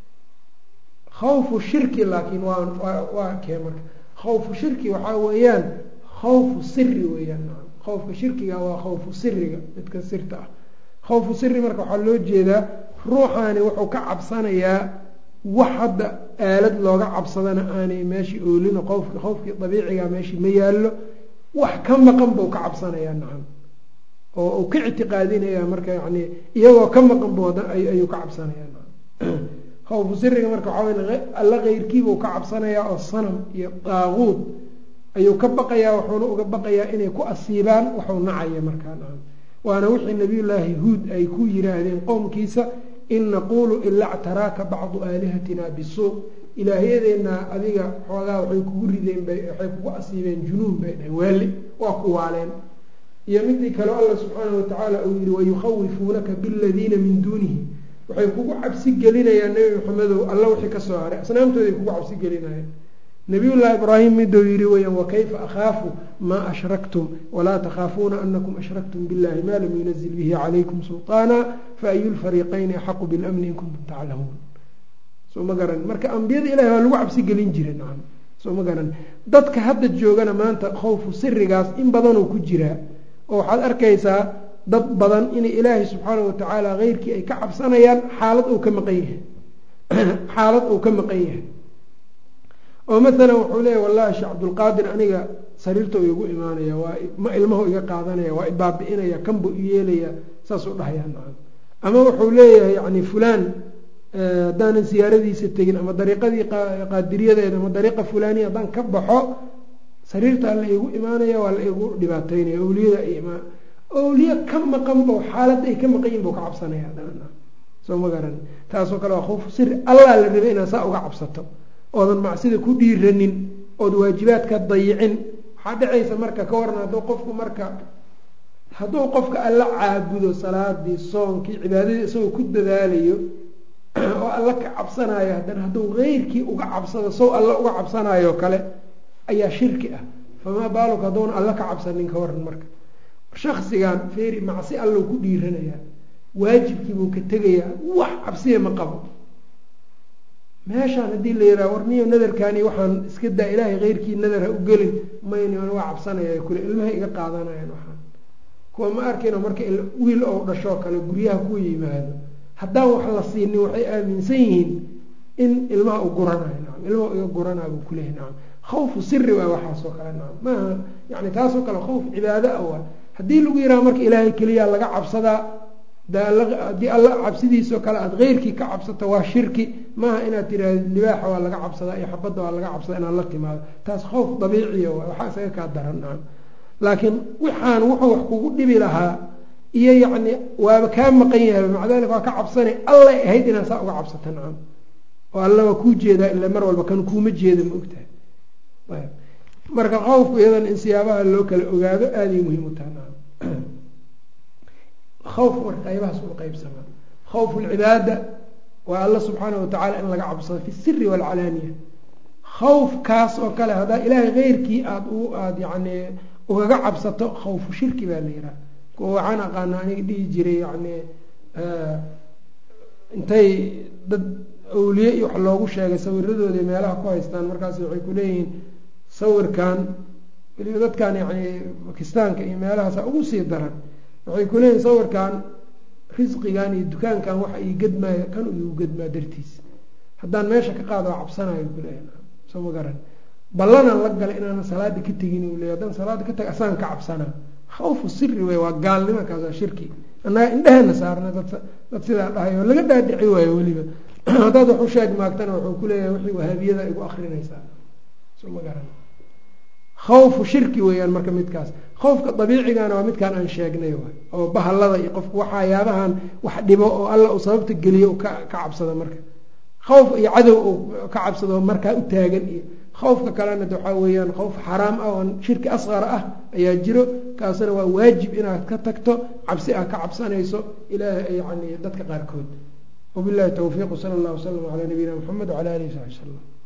Speaker 1: khawfu shirki laakiin waa waa kee marka khawfu shirki waxaa weeyaan khawfu siri weeyaan khawfka shirkiga waa khawfu siriga midka sirta ah khawfu siri marka waxaa loo jeedaa ruuxaani wuxuu ka cabsanayaa wax hadda aalad looga cabsadana aanay meeshii oolino qofki khawfkii dabiiciga meeshii ma yaallo wax ka maqan buu ka cabsanayaa nacam oo uu ka ictiqaadinaya marka yani iyagoo ka maqan bu ayuu ka cabsanayaa nacam khawfu siriga marka waxaa wey alla keyrkiibuu ka cabsanayaa oo sanam iyo daaquud ayuu ka baqayaa wuxuuna uga baqayaa inay ku asiibaan waxuu nacaya markaa nacam waana wixii nabiyullaahi huud ay ku yiraahdeen qowmkiisa in naquulu ila ctaraaka bacdu aalihatina bisuu ilaahyadeena adiga xoogaa waxay kugu rideen waxay kugu asiibeen junuun bay dhaheen waali waa ku waaleen iyo midii kale alla subxaanahu watacaala uu yihi wayukhawifuunaka biladiina min duunihi waxay kugu cabsi gelinayaan nebi maxamedow alla wixii kasoo haray asnaamtooday kugu cabsi gelinayaan nabiyullahi ibraahim miduu yihi weyaan wakayfa akhaafu maa ashraktum walaa takhaafuuna anakum ashraktum billahi ma lam yunazil bihi calaykum sulطaana faayu lfariiqayni axaqu bilamni in kuntum taclamuun soo ma garan marka ambiyada ilahi waa lagu cabsi gelin jira nacam soo ma garan dadka hadda joogana maanta khawfu sirigaas in badanoo ku jiraa oo waxaad arkaysaa dad badan inay ilaahay subxaana watacaala keyrkii ay ka cabsanayaan xaalad uu ka maqan yahay xaalad uu ka maqan yahay oo maalan wuxuu leeya wallahi sheekh cabdulqaadir aniga sariirta igu imaanaya waa ma ilmahu iga qaadanaya waa ibaabi-inaya kanbu i yeelaya saasuu dhahayaa nacam ama wuxuu leeyahay yani fulaan haddaanan siyaaradiisa tegin ama dariiqadii qaadiriyadeeda ama dariiqa fulaniya haddaan ka baxo sariirtaa la igu imaanaya waa la igu dhibaateynaya awliyada ay imaan awliye ka maqan bo xaalad ay ka maqan yihin buu ka cabsanaya soo ma garan taasoo kale waa khawfu siri allaa la rabay inaad saa uga cabsato oodan macsida ku dhiiranin ood waajibaadka dayicin waxaa dhacaysa marka ka waran hadduu qofku marka hadduu qofka alla caabudo salaadii soonkii cibaadadii isagoo ku dadaalayo oo alla ka cabsanayo haddana hadduu keyrkii uga cabsado sow alla uga cabsanayo kale ayaa shirki ah famaa baaluk hadduuna alla ka cabsanin ka waran marka shaksigan feeri macsi allow ku dhiiranayaa waajibkiibuu ka tegayaa wax cabsiya ma qabo meeshaan haddii la yidhaha war niyo nadarkaani waxaan iska daa ilaahay keyrkii nadar ha u gelin mayni waa cabsanaya kule ilmaha iga qaadanayaan waxaan kuwa ma arkayno marka wiil ou dhashoo kale guryaha ku yimaado haddaan wax la siinin waxay aaminsan yihiin in ilmaha u guranayo nacam ilmaha iga guranaa buu kuleeyahy nacam khawfu siri waa waxaasoo kale nacam maaha yani taasoo kale khawf cibaado ah waa haddii lagu yidhaha marka ilaahay keliyaa laga cabsadaa haddii alla cabsidiisoo kale aada keyrkii ka cabsato waa shirki maaha inaad tiraahdo libaaxa waa laga cabsadaa iyo xabadda waa laga cabsadaa inaad la timaado taas khawf dabiiciya waay waxaa isaga kaa daran nacam laakiin waxaan wuxuu wax kugu dhibi lahaa iyo yacni waaba kaa maqan yahay maca dalik waa ka cabsana allay ahayd inaad saa uga cabsato nacam oo alla waa kuu jeedaa ila mar walba kan kuuma jeeda ma ogtahay ayb marka khawfku iyadan in siyaabaha loo kala ogaado aaday muhiim u taha nacam khawfku marka qaybahaas u qeybsamaa khawfu lcibaada waa alla subxaana watacaala in laga cabsado fi siri waalcalaaniya khawfkaas oo kale haddaa ilaahay keyrkii aada u aada yacni ugaga cabsato khawfu shirki baa la yihaha kuwa waxaan aqaana aniga dhihi jiray yani intay dad awliye iyo wax loogu sheegay sawiradooda meelaha ku haystaan markaas waxay kuleeyihiin sawirkan weliba dadkan yani bakistaanka iyo meelahaasa ugu sii daran waxay kuleeyihin sawirkan risqigan iyo dukaankan waxa ii gedmaayo kan igu gedmaa dartiis haddaan meesha ka qaado waa cabsanayo kuleeyahy soo ma garan ballanaan la galay inaanan salaada ka tegin u leey haddaan salaada ka tag asaan ka cabsanaa khawfu siri wey waa gaalnimo kaas waa shirki annaga indhehena saarna dad dad sidaa dhahay oo laga dhaadhici waayo weliba haddaad wax u sheeg maagtana wuxuu kuleeyahay wixii wahaabiyada igu akrinaysaa soo ma garan khawfu shirki weeyaan marka midkaas khawfka dabiicigana waa midkaan aan sheegnay waay oo bahalada iyo qofku waxayaabahan wax dhibo oo alla uu sababta geliyo ka ka cabsado marka khawf iyo cadow uu ka cabsado markaa u taagan iyo khawfka kalena de waxaa weeyaan khawf xaraam ah oo shirki asqar ah ayaa jiro kaasna waa waajib inaad ka tagto cabsi aad ka cabsanayso ilaah yani dadka qaarkood wabilahi towfiiq sala allah wasalam calaa nabiyina mxamed wcala alihi saxbi wslam